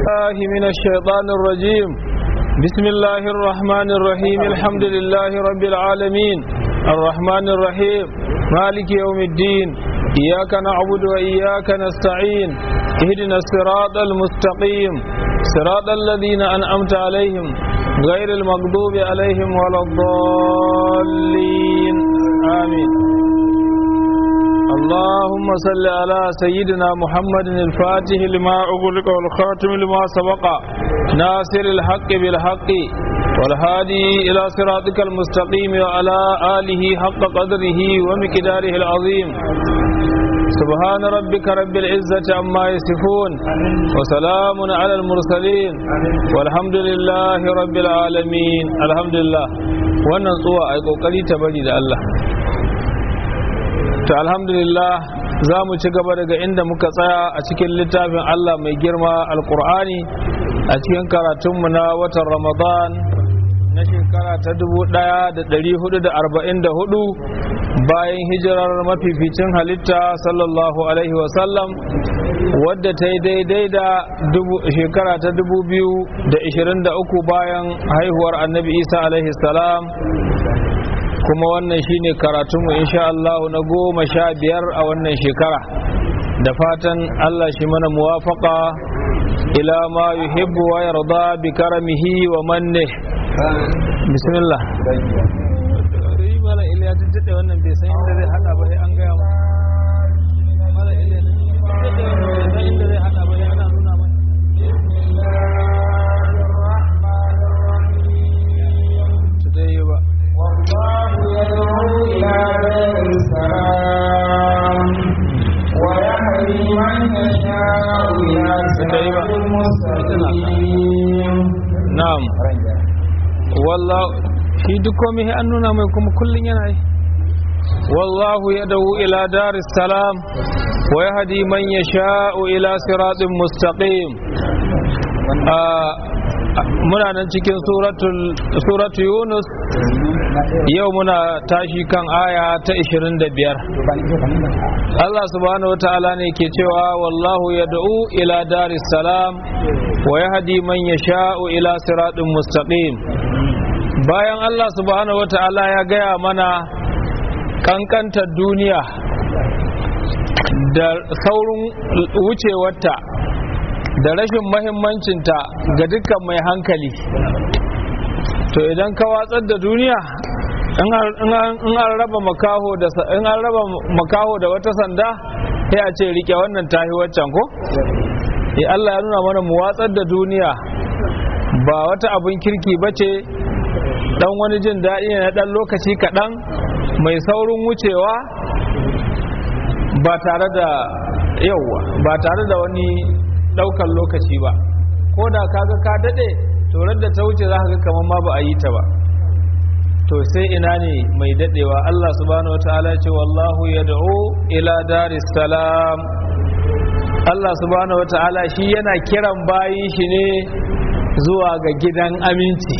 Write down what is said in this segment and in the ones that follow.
الله من الشيطان الرجيم بسم الله الرحمن الرحيم الحمد لله رب العالمين الرحمن الرحيم مالك يوم الدين إياك نعبد وإياك نستعين اهدنا الصراط المستقيم صراط الذين أنعمت عليهم غير المغضوب عليهم ولا الضالين آمين اللهم صل على سيدنا محمد الفاتح لما أغلق والخاتم لما سبق ناصر الحق بالحق والهادي إلى صراطك المستقيم وعلى آله حق قدره ومقداره العظيم سبحان ربك رب العزة عما يصفون وسلام على المرسلين والحمد لله رب العالمين الحمد لله wannan tsuwa a kokari ta bari da Allah to alhamdulillah za mu ci gaba daga inda muka tsaya a cikin littafin Allah mai girma alkur'ani a cikin karatunmu na watan ramadan na shekara ta 1444 bayan hijirar mafificin halitta sallallahu alaihi wasallam wadda ta yi daidai da shekara ta 2023 bayan haihuwar annabi isa alaihi salam kuma wannan shine karatunmu insha Allah na goma sha biyar a wannan shekara da fatan Allah shi mana muwafaka ila ma yuhibbu wa yarda bi karamihi wa manne bismillah mala iliya tun tade wannan bai san inda zai hada ba sai an gaya mu mala iliya tun san inda zai hada ba sai ana nuna mai today ba والله يدعو إلى دار السلام ويهدي من يشاء إلى صراط مستقيم na'am wallahu shi duk komai an nuna mai kuma kullun yana yi wallahu yad'u ila daris salam wa yahdi man yasha'u ila siratin mustaqim muna nan cikin suratu yunus yau muna tashi kan aya ta 25 Allah subhanahu wa ta'ala ne ke cewa wallahu yad'u ila daris salam wa yahdi man yasha'u ila siratin mustaqim bayan Allah subhanahu wa ta'ala ya gaya mana kankantar duniya da saurin wucewarta da rashin mahimmancinta ga dukkan mai hankali to idan ka watsar da duniya in an raba makaho da in an raba makaho da wata sanda sai a ce rike wannan tahi waccan ko eh Allah ya nuna mana mu watsar da duniya ba wata abin kirki bace dan wani jin daɗi ne na dan lokaci kaɗan mai saurin wucewa ba tare da yauwa ba tare da wani daukan lokaci ba ko da kaga ka dade to da ta wuce za ka ga kamar ma ba a yi ta ba to sai ina ne mai dadewa Allah subhanahu wataala ce wallahu yad'u ila daris salam Allah subhanahu wataala shi yana kiran bayi shi ne zuwa ga gidan aminci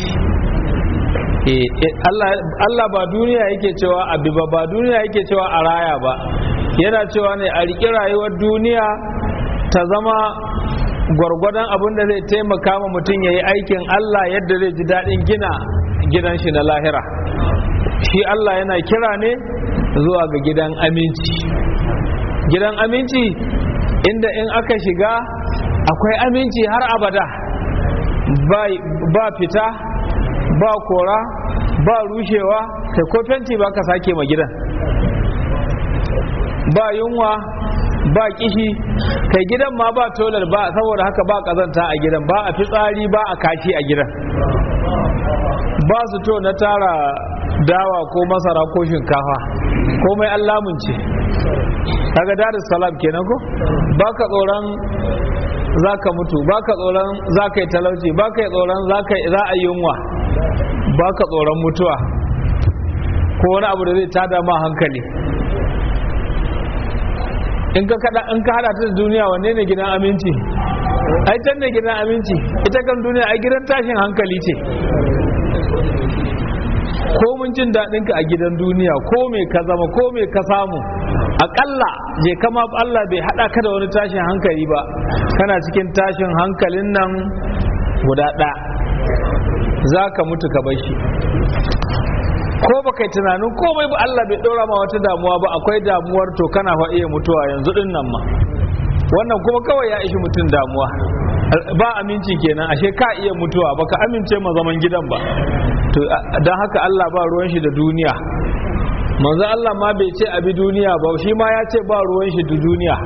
Allah ba duniya yake cewa abi ba ba duniya yake cewa a raya ba yana cewa ne a riƙi rayuwar duniya ta zama gwargwadon abin da zai taimaka ma mutum ya yi aikin Allah yadda zai ji daɗin gina gidan shi na lahira shi Allah yana kira ne zuwa ga gidan aminci gidan aminci inda in aka shiga akwai aminci har abada ba fita ba kora ba rushewa kai ko fenti ba ka sake ma gidan ba yunwa ba kishi kai gidan ma ba tolar ba saboda haka ba kazanta a gidan ba a fitsari ba a kashi a gidan ba su to na tara dawa ko masara ko shinkafa komai an lamunce kaga darus salam kenan ko baka tsoron zaka mutu baka tsoron zaka yi talauci baka yi tsoron zaka za a yi yunwa baka tsoron mutuwa ko wani abu da zai tada ma hankali in ka kada in ka hada ta da duniya wanne ne gidan aminci ai can ne gidan aminci ita kan duniya ai gidan tashin hankali ce ko mun jin daɗin ka a gidan duniya ko me ka zama ko me ka samu akalla je kama Allah bai hada ka da wani tashin hankali ba kana cikin tashin hankalin nan guda ɗaya za ka mutu ka bar shi ko ba kai tunanin komai ba Allah bai ɗora ma wata damuwa ba akwai damuwar to kana fa iya mutuwa yanzu din nan ma wannan kuma kawai ya ishi mutum damuwa ba aminci kenan ashe ka iya mutuwa baka amince ma zaman gidan ba to don haka Allah ba ruwan shi da duniya manzo Allah ma bai ce abi duniya ba shi ma ya ce ba ruwan shi da duniya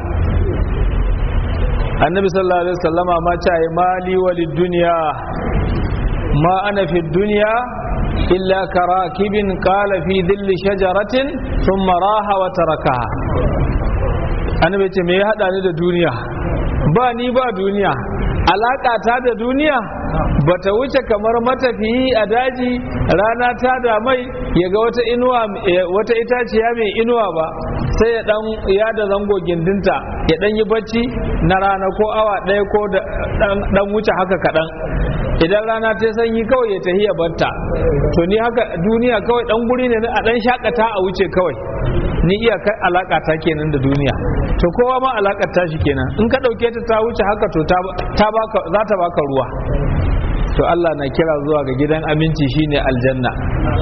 annabi sallallahu alaihi wasallama ma ce ai mali walid duniya ma ana fi duniya illa karakibin qala fi dhilli shajaratin thumma raha wa tarakaha annabi ce me ya hada ni da duniya ba ni ba duniya alaka ta da duniya bata wuce kamar matafiyi a daji rana ta da mai ya ga wata inuwa wata itaciya mai inuwa ba sai ya dan ya da zango gindinta ya dan yi bacci na rana ko awa ɗaya ko dan wuce haka kaɗan idan rana ta sanyi kawai ya tahi ya batta to ni haka duniya kawai dan guri ne a dan shakata a wuce kawai ni iya kai alaka ta kenan da duniya to kowa ma alakar ta shi kenan in ka dauke ta ta wuce haka to ta baka za ta baka ruwa to Allah na kira zuwa ga gidan aminci shine aljanna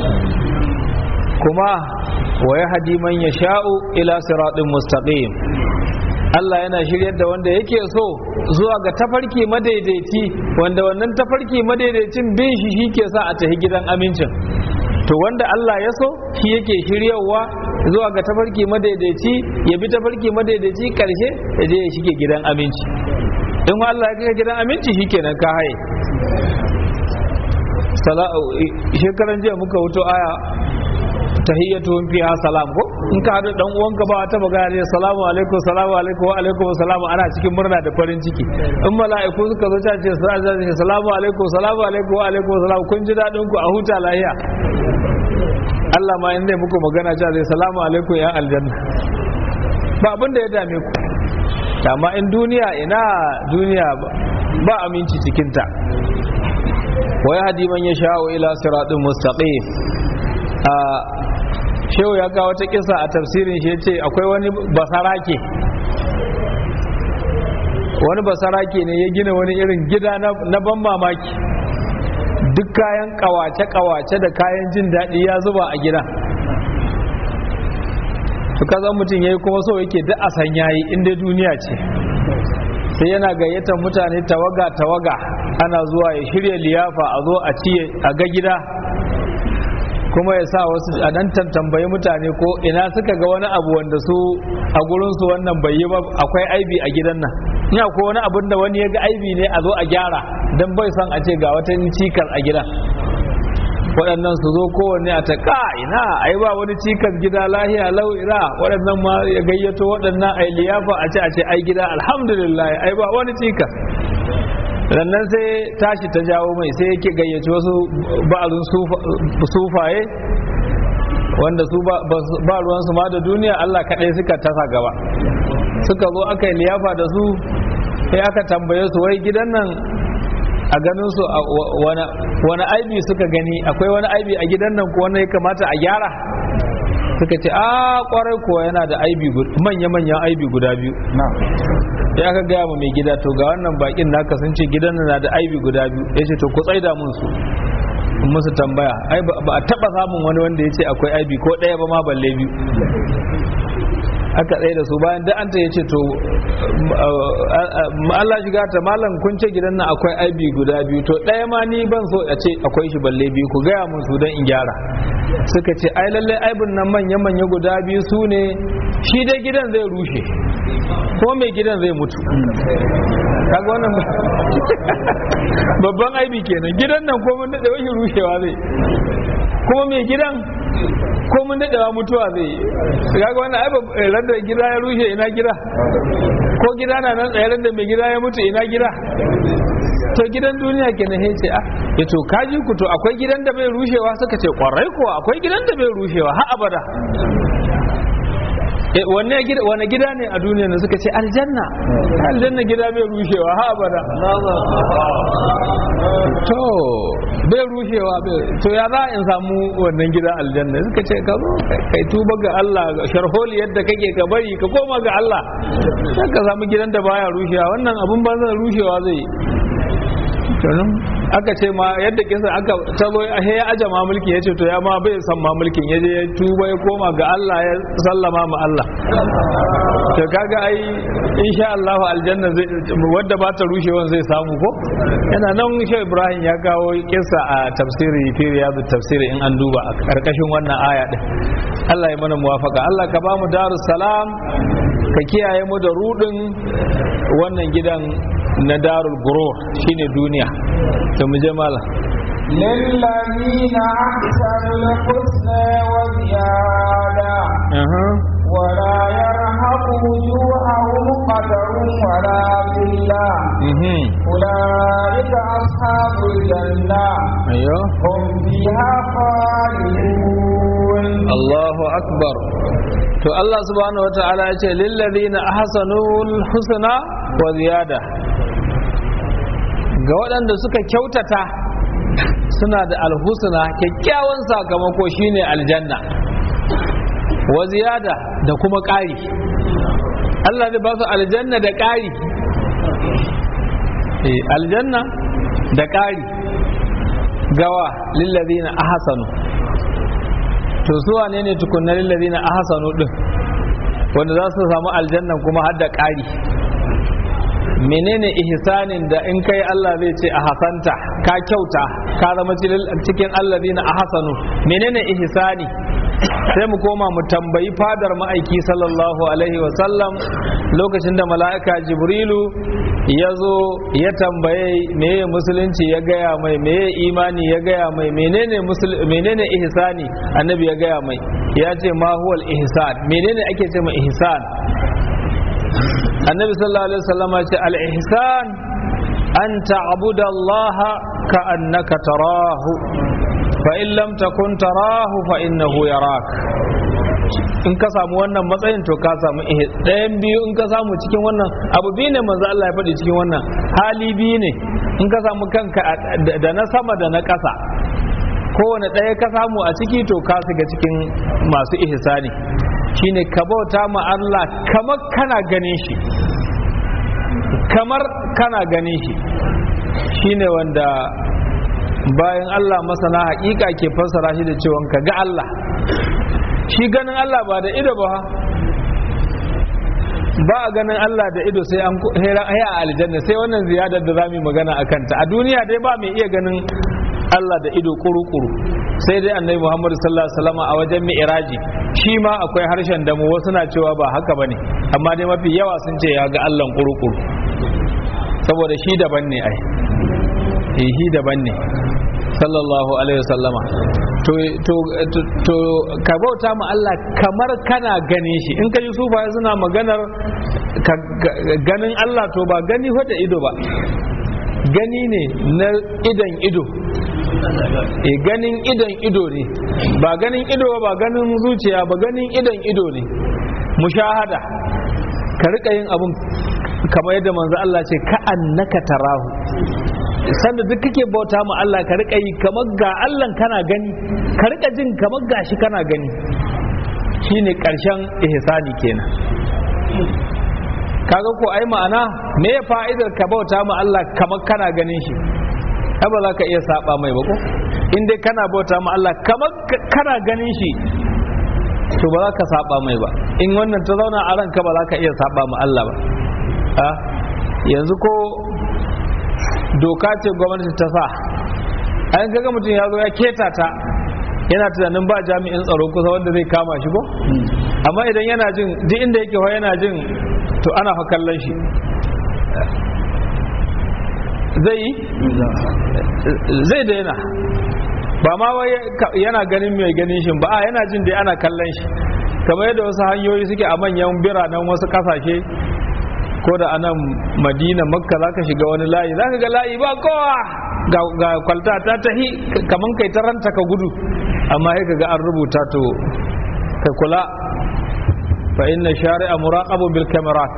kuma wa yahdi man yasha'u ila siratin mustaqim Allah yana shiryar da wanda yake so zuwa ga tafarki madaidaici wanda wannan tafarki madaidaicin bin shi shi ke sa a tafi gidan amincin to wanda Allah ya so shi yake shiryawa zuwa ga tafarki madaidaici ya bi tafarki madaidaici karshe ya je ya shige gidan aminci in Allah ya kai gidan aminci shikenan ka haye shekaran jiya muka wuto aya tahiyyatuhum fiha salam ko in ka hadu dan uwanka ba ta magana ne salamu alaikum salamu alaikum wa alaikum salamu ana cikin murna da farin ciki in mala'iku suka zo ta ce salamu alaikum salamu alaikum wa alaikum salam kun ji dadin ku a huta lahiya Allah ma in zai muku magana cewa zai salamu alaikum ya aljanna ba abin da ya dame ku amma in duniya ina duniya ba aminci cikinta wa yahdi man yasha'u ila siratin mustaqim a shehu ya kawo wata kisa a tafsirin shi yace akwai wani basarake wani basarake ne ya gina wani irin gida na ban mamaki duk kayan kawace-kawace da kayan jin daɗi ya zuba a gida su kazan mutum ya yi kuma so yake duk a san yayi inda duniya ce sai yana gayyatar mutane tawaga-tawaga ana zuwa ya shirya liyafa a zo a ciye a ga gida kuma ya sa wasu a nan tambayi mutane ko ina suka ga wani abu wanda su a gurinsu wannan bai yi ba akwai aibi a gidan nan ina ko wani abun da wani ya ga aibi ne a zo a gyara don bai son a ce ga wata cikar a gidan waɗannan su zo kowanne a ta ka ina ai ba wani cikas gida lahiya lau ira waɗannan ma ya gayyato waɗannan ai liyafa a ce a ce ai gida alhamdulillah ai ba wani cikas rannan sai tashi ta jawo mai sai yake gayyaci wasu ba'azun sufaye wanda su ba ruwansu ma da duniya Allah kaɗai suka tasa gaba suka zo aka yi liyafa da su sai aka tambaye su wai gidan nan a ganin su wani aibi suka gani akwai wani aibi a gidan nan ko wani ya kamata a gyara suka ce a kwarai kuwa yana da aibi manya-manyan aibi guda biyu ya aka gaya ma mai gida to ga wannan bakin naka sun ce gidan na da aibi guda biyu ya ce to ku tsaida mun su in musu tambaya ai ba a taba samun wani wanda ya ce akwai aibi ko ɗaya ba ma balle biyu aka tsaye da su bayan da an ta ya ce to Allah shiga ta malam kun ce gidan nan akwai aibi guda biyu to ɗaya ma ni ban so a ce akwai shi balle biyu ku gaya mun su don in gyara suka ce ai lalle aibin nan manya manya guda biyu su ne shi dai gidan zai rushe ko mai gidan zai mutu kaga wannan babban aibi kenan gidan nan ko mun daɗe wani rushewa zai kuma mai gidan ko mun daɗewa mutuwa zai kaga wannan ai ran da gida ya rushe ina gida ko gida na nan tsaye ran da mai gida ya mutu ina gida to gidan duniya kenan sai ce ah ya to kaji ku to akwai gidan da bai rushewa suka ce kwarai kuwa akwai gidan da bai rushewa har abada wanne gida wane gida ne a duniya da suka ce aljanna aljanna gida bai rushewa ha abada to bai rushewa to ya za in samu wannan gidan aljanna suka ce ka zo kai tuba ga Allah sharholi yadda kake ka bari ka koma ga Allah sai ka samu gidan da baya rushewa wannan abun ba zai rushewa zai kenan aka ce ma yadda kisa aka tabo a ya aje ma mulki ya ce to ya ma bai san ma mulkin ya je ya tuba ya koma ga Allah ya sallama ma Allah to kaga ai insha Allah aljanna zai wadda ba ta rushewan zai samu ko yana nan shi Ibrahim ya kawo kisa a tafsiri fi riyadu tafsiri in an duba a karkashin wannan aya din Allah ya mana muwafaka Allah ka ba mu darus salam ka kiyaye mu da rudin wannan gidan na darul gurur shine duniya to mu je mala للذين أحسنوا الحسنى وزيادة ولا يرهق وجوههم قدر ولا ذلة أولئك أصحاب الجنة ايوه هم فيها خالدون Allahu akbar to Allah subhanahu wa ta'ala ya ce lillazina ahsanul husna wa ziyada ga waɗanda suka kyautata suna da alhusna kyakkyawan sakamako shine aljanna wa ziyada da kuma ƙari Allah zai ba su aljanna da ƙari eh aljanna da ƙari gawa lillazina ahsanu to su wane ne tukunna lillazina ahsanu din wanda za su samu aljanna kuma har da ƙari menene ihsanin da in kai Allah zai ce a hasanta ka kyauta ka zama cikin allazina ahsanu menene ihsani sai mu koma mu tambayi fadar ma'aiki sallallahu alaihi wasallam lokacin da mala'ika jibrilu ya zo ya tambaye meye musulunci ya gaya mai meye imani ya gaya mai menene menene ihsani annabi ya gaya mai ya ce ma huwal ihsan menene ake ce ma ihsan annabi sallallahu alaihi wasallam ya ce al ihsan an ta'budu allaha ka annaka tarahu fa in lam takun tarahu fa innahu yarak in ka samu wannan matsayin to ka samu ɗayan biyu in ka samu cikin wannan abu biyu ne manzo Allah ya faɗi cikin wannan hali biyu ne in ka samu kanka da na sama da na ƙasa kowane ɗaya ka samu a ciki to ka shiga cikin masu ihsani shine ka bauta ma Allah kamar kana ganin shi kamar kana ganin shi shine wanda bayan Allah masana haƙiƙa ke fassara shi da cewa ka ga Allah shi ganin Allah ba da ido ba ba a ganin Allah da ido sai an hera a aljanna sai wannan ziyadar da zamu magana a kanta a duniya dai ba mai iya ganin Allah da ido kuru-kuru sai dai annabi Muhammad sallallahu alaihi wasallam a wajen mi'raji shi ma akwai harshen damu wasu na cewa ba haka bane amma dai mafi yawa sun ce ya ga Allah kuru-kuru saboda shi daban ne ai shi daban ne sallallahu alaihi wasallama to to to ka bauta ma Allah kamar kana gane shi in ka ji sufaye suna maganar ganin Allah to ba gani da ido ba gani ne na idan ido e ganin idan ido ne ba ganin ido ba ganin zuciya ba ganin idan ido ne mushahada ka rika yin abun kamar yadda manzo Allah ce ka annaka tarahu sanda duk kake bauta ma Allah ka rika yi kamar ga Allah kana gani ka rika jin kamar gashi kana gani shine karshen ihsani kenan kaga ko ai ma'ana me ya fa'idar ka bauta ma Allah kamar kana ganin shi ai ba za ka iya saba mai ba ko in dai kana bauta ma Allah kamar kana ganin shi to ba za ka saba mai ba in wannan ta zauna a ranka ba za ka iya saba ma Allah ba a yanzu ko doka ce gwamnati ta sa an kaga mutum ya zo ya keta ta yana tunanin ba jami'in tsaro kusa wanda zai kama shi ko amma idan yana jin duk inda yake ho yana jin to ana fa kallon shi zai yi zai daina ba ma wai yana ganin mai ganin shi ba a yana jin dai ana kallon shi kamar yadda wasu hanyoyi suke a manyan biranen wasu kasashe ko da anan madina makka za ka shiga wani layi za ka ga layi ba kowa ga kwalta ta tahi kamar kai ta ranta ka gudu amma sai ka ga an rubuta to ka kula fa inna shari'a muraqabun bil kamerat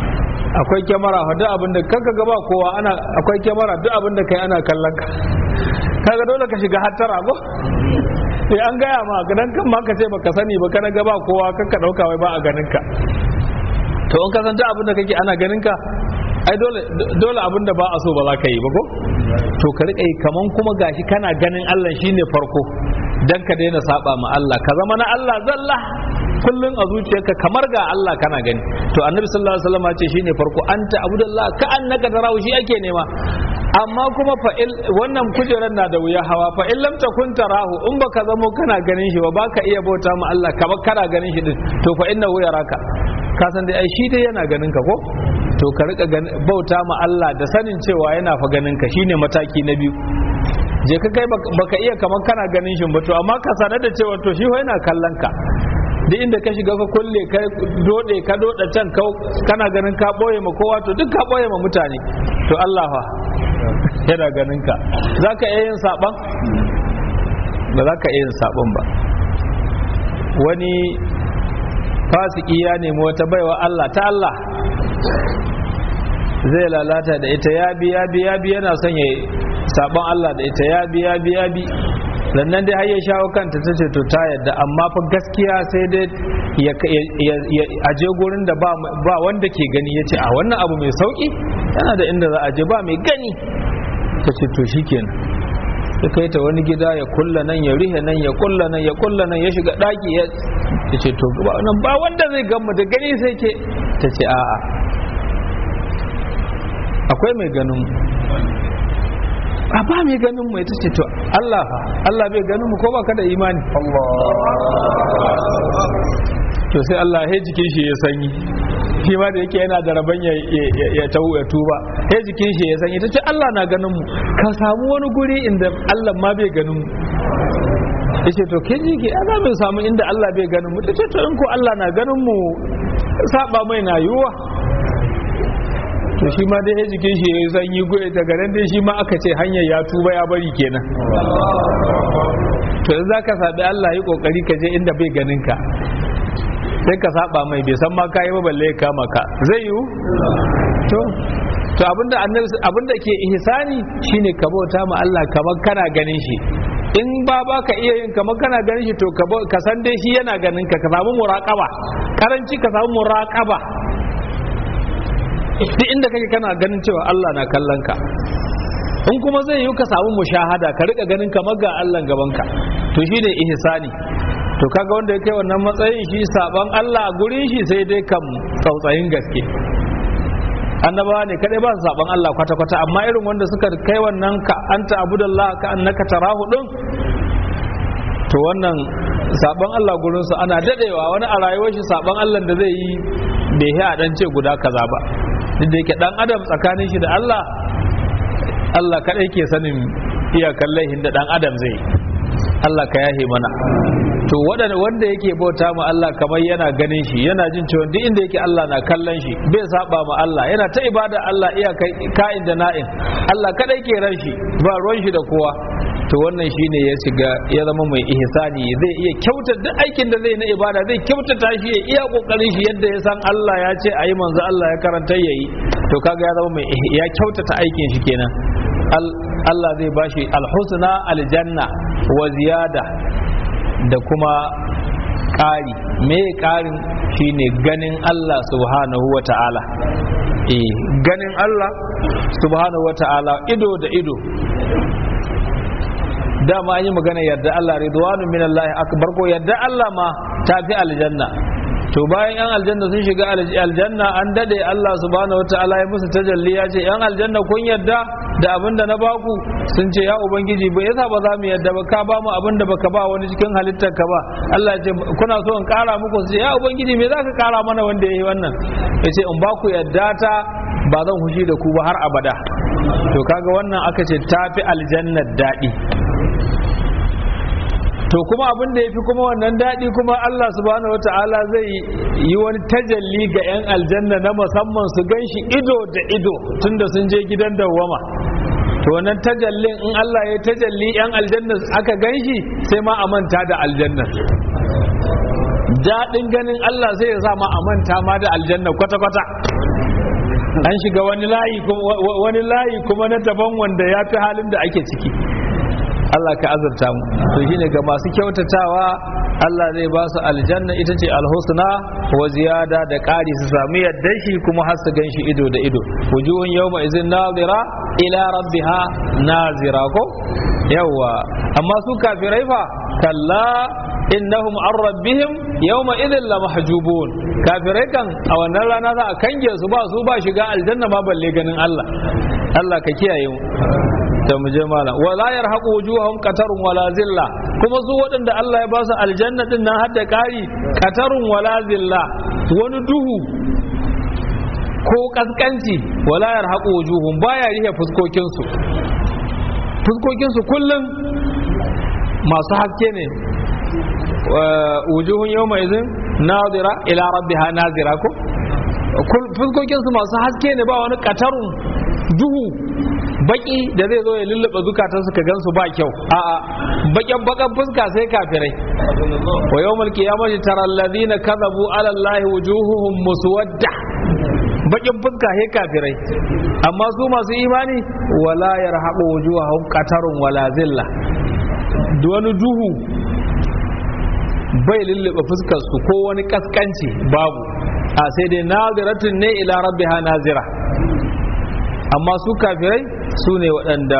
akwai kyamara duk abin da kanka gaba kowa ana akwai kyamara duk abin da kai ana kallon ka kaga dole ka shiga hattara ko sai an gaya ma dan kan ma ka ce baka sani ba kana ga ba kowa kakka dauka wai ba a ganin ka to in ka san abin da kake ana ganin ka ai dole dole abin da ba a so ba za ka yi ba ko to ka rika yi kaman kuma gashi kana ganin Allah shine farko dan ka daina saba ma Allah ka zama na Allah zalla kullun a zuciyarka kamar ga Allah kana gani to annabi sallallahu alaihi wasallam ya ce shine farko anta abudallah ka annaka tarahu shi ake nema amma kuma fa wannan kujerar na da wuya hawa fa in lam takun tarahu in baka zamo kana ganin shi ba baka iya bauta ma Allah kamar kana ganin shi din to fa innahu yaraka ka san dai ai shi dai yana ganin ka ko to ka rika bauta ma Allah da sanin cewa yana fa ganin ka shine mataki na biyu je ka kai baka iya kamar kana ganin shi ba to amma ka sanar da cewa to shi fa yana kallon ka duk inda ka shiga ka kulle ka dode ka doda can kana ganin ka boye ma kowa to duk ka boye ma mutane to Allah fa yana ganin ka zaka iya yin saban ba za ka iya yin saban ba wani fasiki ya nemi wata baiwa Allah ta Allah zai lalata da ita ya bi ya bi ya bi yana son ya sabon Allah da ita ya bi ya bi ya bi sannan dai har ya shawo kanta ta ce to ta yadda amma fa gaskiya sai dai ya aje gurin da ba wanda ke gani ya ce a wannan abu mai sauki yana da inda za a je ba mai gani ta ce to shikenan ya kai ta wani gida ya kulla nan ya rihe nan ya kulla nan ya kulla nan ya shiga daki ya ce to nan ba wanda zai gamu da gani sai ke ta ce a'a akwai mai ganin a ba mai ganin mu ita ce to Allah fa Allah bai ganin mu ko ba ka da imani to sai Allah ya jikin shi ya sanyi shi ma da yake yana da rabon ya ya tuba ya jikin shi ya sanyi ta ce Allah na ganin mu ka samu wani guri inda Allah ma bai ganin mu ya ce to kin jiki ana mai samu inda Allah bai ganin mu ta ce to in ko Allah na ganin mu saba mai na yiwuwa to shi ma dai ya jikin shi ya sanyi goye daga nan dai shi ma aka ce hanyar ya tuba ya bari kenan to za ka sabi Allah yi kokari ka je inda bai ganin ka sai ka saba mai bai san ma ka yi ba balle ya kama ka zai yiwu to to abinda annabi abinda ke ihsani shine ka bauta ma Allah kamar kana ganin shi in ba ba ka iya yin kamar kana ganin shi to ka san dai shi yana ganin ka ka samu muraqaba karanci ka samu muraqaba duk inda kake kana ganin cewa Allah na kallon ka in kuma zai yi ka samu mushahada ka rika ganin kamar ga Allah gaban ka to shine ihsani to kaga wanda ya kai wannan matsayin shi saban Allah a gurin shi sai dai kam tsautsayin gaske annabawa ne kadai ba su saban Allah kwata kwata amma irin wanda suka kai wannan ka anta abudallah ka annaka tarahu din to wannan saban Allah gurin su ana dadewa wani a rayuwar shi saban Allah da zai yi bai a dan ce guda kaza ba duk da yake dan adam tsakanin shi da Allah Allah kadai ke sanin iyakan laihin da dan adam zai yi Allah ka yahe mana to waɗanda wanda yake bauta ma Allah kamar yana ganin shi yana jin cewa duk inda yake Allah na kallon shi bai saba ma Allah yana ta ibada Allah iya ka'in da na'in Allah kadai ke ran shi ba ruwan shi da kowa to wannan shine ya shiga ya zama mai ihsani zai iya kyauta duk aikin da zai na ibada zai kyautata shi ya iya kokarin shi yadda ya san Allah ya ce ayi manzo Allah ya karanta yayi to kaga ya zama mai ya kyautata aikin shi kenan Allah zai bashi alhusna aljanna wa ziyada da kuma ƙari me ƙarin shine ganin Allah subhanahu wa ta'ala eh ganin Allah subhanahu wa ta'ala ido da ido dama an yi magana yadda Allah ridwanu min Allah akbar ko yadda Allah ma ta fi aljanna to bayan yan aljanna sun shiga aljanna an dade Allah subhanahu wataala ya musu tajalli ya ce yan aljanna kun yadda da abin da na baku sun ce ya ubangiji ba yasa ba za mu yadda ba ka ba mu abin da baka ba wani cikin halittar ka ba Allah ya ce kuna so in kara muku su ce ya ubangiji me za ka kara mana wanda yayi wannan ya ce in baku yadda ta ba zan hushi da ku ba har abada to kaga wannan aka ce tafi aljannar daɗi to kuma abin da ya fi kuma wannan daɗi kuma Allah subhanahu wa ta'ala zai yi wani tajalli ga 'yan aljanna na musamman su gan shi ido da ido tunda sun je gidan dawwama to wannan tajallin in Allah ya tajalli 'yan aljanna aka gan shi sai ma a manta da aljanna daɗin ganin Allah sai ya sa ma a manta ma da aljanna kwata-kwata an shiga wani layi wani layi kuma na daban wanda ya fi halin da ake ciki Allah ka azurta mu to shine ga masu kyautatawa Allah zai ba su aljanna ita ce alhusna wa ziyada da ƙari su sami yadda shi kuma har su gan shi ido da ido wujuhun yawma izin nazira ila rabbiha nazira ko yawa amma su kafirai fa kalla innahum an rabbihim yawma idhin la mahjubun kafirai kan a wannan rana za a kange su ba su ba shiga aljanna ma balle ganin Allah Allah ka kiyaye mu da mu je malam wala yarhaqu wujuhahum qatarun wala zilla kuma su waɗanda Allah ya ba su aljanna din nan har da ƙari qatarun wala zilla wani duhu ko kaskanci wala yarhaqu wujuhum baya rihe fuskokin su fuskokin su kullum masu haske ne wujuhun yawma idhin nadira ila rabbiha nazira ko fuskokin su masu haske ne ba wani qatarun duhu baki da zai zo ya lullube zukatan su ka gansu ba kyau a'a bakin bakan fuska sai kafirai wa yawmal qiyamati tara alladhina kadhabu ala allahi wujuhuhum muswadda bakin fuska sai kafirai amma su masu imani wala yarhaqu wujuhahum qatarun wala zilla wani duhu bai lullube fuskar su ko wani kaskanci babu a sai dai naziratun ne ila rabbiha nazira amma su kafirai su ne waɗanda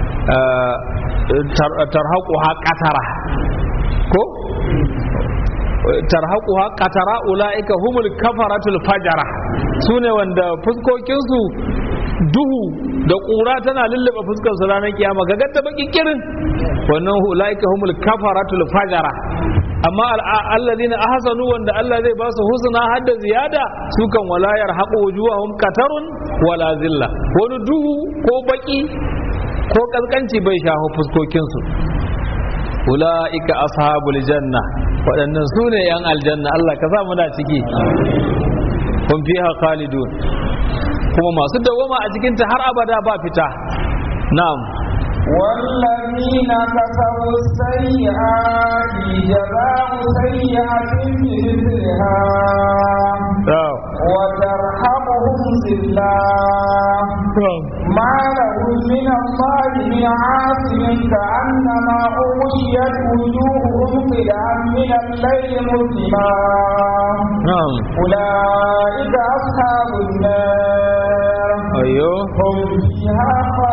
tarhaku ha ƙatara ko tarhaku ha ƙatara ula'ika humul kafaratul fajara su ne wanda fuskokinsu duhu da ƙura tana lullaba fuskar su ranar kiyama ga gadda baki kirin wannan ula'ika humul kafaratul fajara amma alladhina ahsanu wanda Allah zai ba su husna hadda ziyada su kan walayar haqu wujuhahum qatarun wala zilla wani duhu ko baki ko kaskanci bai shaho fuskokin su ulaika ashabul janna waɗannan su ne yan aljanna Allah ka sa muna ciki hum fiha khalidun kuma masu dawama a cikin ta har abada ba fita na'am والذين كسبوا السيئات جزاء سيئة بمثلها وترحمهم ذلة ما لهم من الله من عاصم كأنما أغشيت وجوههم قدعا من الليل مظلما أولئك أصحاب النار أيوه هم فيها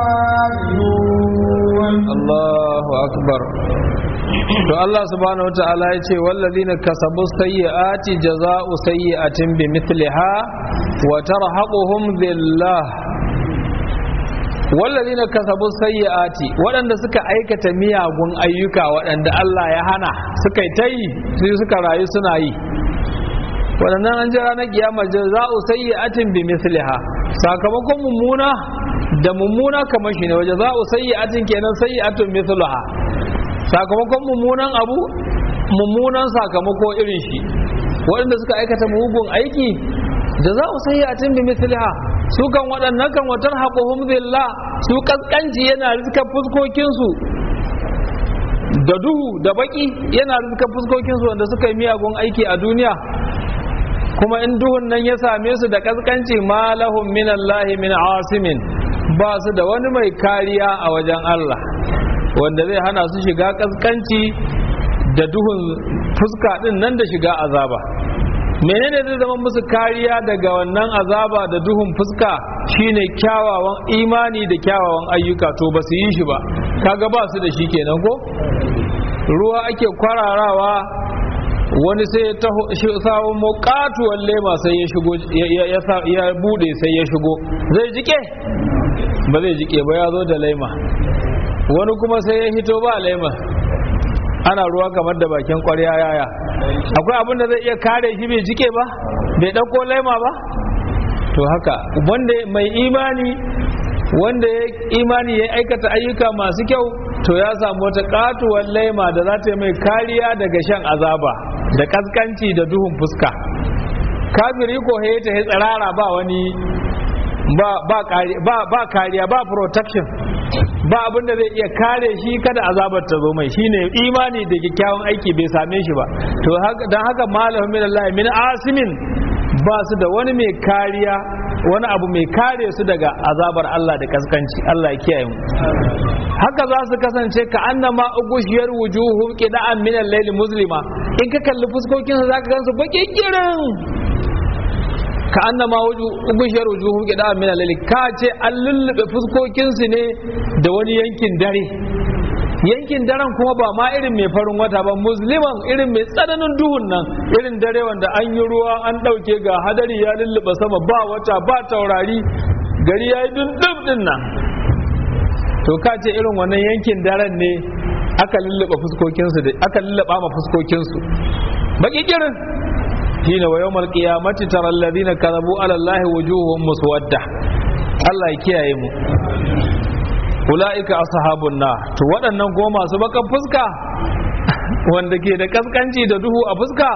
خالدون Allahu akbar to Allah subhanahu wataala ya ce wallazina kasabu sayyi'ati jaza'u sayyi'atin bimithliha wa tarhaquhum dhillah wallazina kasabu sayyi'ati waɗanda suka aikata miyagun ayyuka waɗanda Allah ya hana suka yi ta yi sai suka rayu suna yi waɗannan an jira na kiyama jaza'u sayyi'atin bimithliha sakamakon mummuna da mummuna kamar shi ne waje za'u sayyi'atin kenan sayyi'atun mithluha sakamakon mummunan abu mummunan sakamako irin shi waɗanda suka aikata mugun aiki da za'u sayyi'atin bi mithliha su kan waɗannan kan watar haquhum billah su kaskanci yana rizka fuskokin su da duhu da baki yana rizka fuskokin su wanda suka yi miyagun aiki a duniya kuma in duhun nan ya same su da kaskanci ma lahum min Allah min asimin ba su da wani mai kariya a wajen Allah wanda zai hana su shiga kaskanci da duhun fuska din nan da shiga azaba menene zai zama musu kariya daga wannan azaba da duhun fuska shine kyawawan imani da kyawawan ayyuka to ba su yi shi ba kaga ba su da shi kenan ko ruwa ake kwararawa wani sai ta sawo mokatuwar lema sai ya shigo ya bude sai ya shigo zai jike ba zai jike ba ya zo da laima wani kuma sai ya hito ba laima ana ruwa kamar da bakin kwarya yaya akwai abin da zai iya kare shi bai jike ba bai ɗauko laima ba to haka wanda mai imani wanda ya imani ya aikata ayyuka masu kyau to ya samu wata katuwar laima da za ta yi mai kariya daga shan azaba da kaskanci da duhun fuska kafiri ko ya ta tsirara ba wani ba kariya ba protection ba abin da zai iya kare shi kada azabar ta zo mai shine imani da kyakkyawan aiki bai same shi ba to don haka malamin min Allah min asimin ba su da wani mai kariya wani abu mai kare su daga azabar Allah da kaskanci Allah ya kiyaye mu haka za su kasance ka annama ugushiyar wujuhum qida'an min al-layli muslima in ka kalli fuskokin su zaka gansu bakin girin ka annama ugushiyar wujuhum qida'an min al-layli ka ce an lullube fuskokin su ne da wani yankin dare yankin daren kuma ba ma irin mai farin wata ba musliman irin mai tsananin duhun nan irin dare wanda an yi ruwa an ɗauke ga hadari ya lulluɓa sama ba wata ba taurari gari ya yi dundum din nan to ka ce irin wannan yankin daren ne aka lulluɓa fuskokinsu da aka lulluɓa ma fuskokinsu baki kirin shine wa yawmal qiyamati tara alladhina kadhabu ala allahi wujuhum muswadda Allah ya kiyaye mu ula'ika ashabun na to waɗannan kuma masu bakan fuska wanda ke da kaskanci da duhu a fuska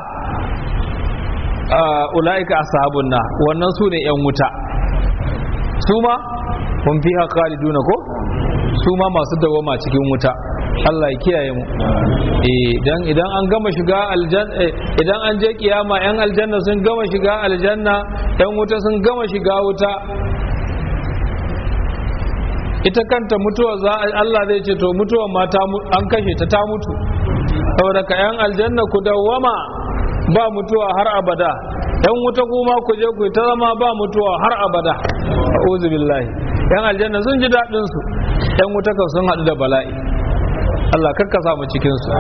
ula'ika ashabun na wannan su ne 'yan wuta su ma kun fi khaliduna ko su ma masu dawama cikin wuta Allah ya kiyaye mu idan idan an gama shiga aljanna idan an je kiyama yan aljanna sun gama shiga aljanna yan wuta sun gama shiga wuta ita kanta mutuwa za Allah zai ce to mutuwa ma an kashe ta ta mutu saboda ka yan aljanna ku dawwama ba mutuwa har abada yan wuta kuma ku je ku ta zama ba mutuwa har abada a'udhu billahi yan aljanna sun ji dadin su yan wuta kan sun hadu da bala'i Allah karka sa mu cikin su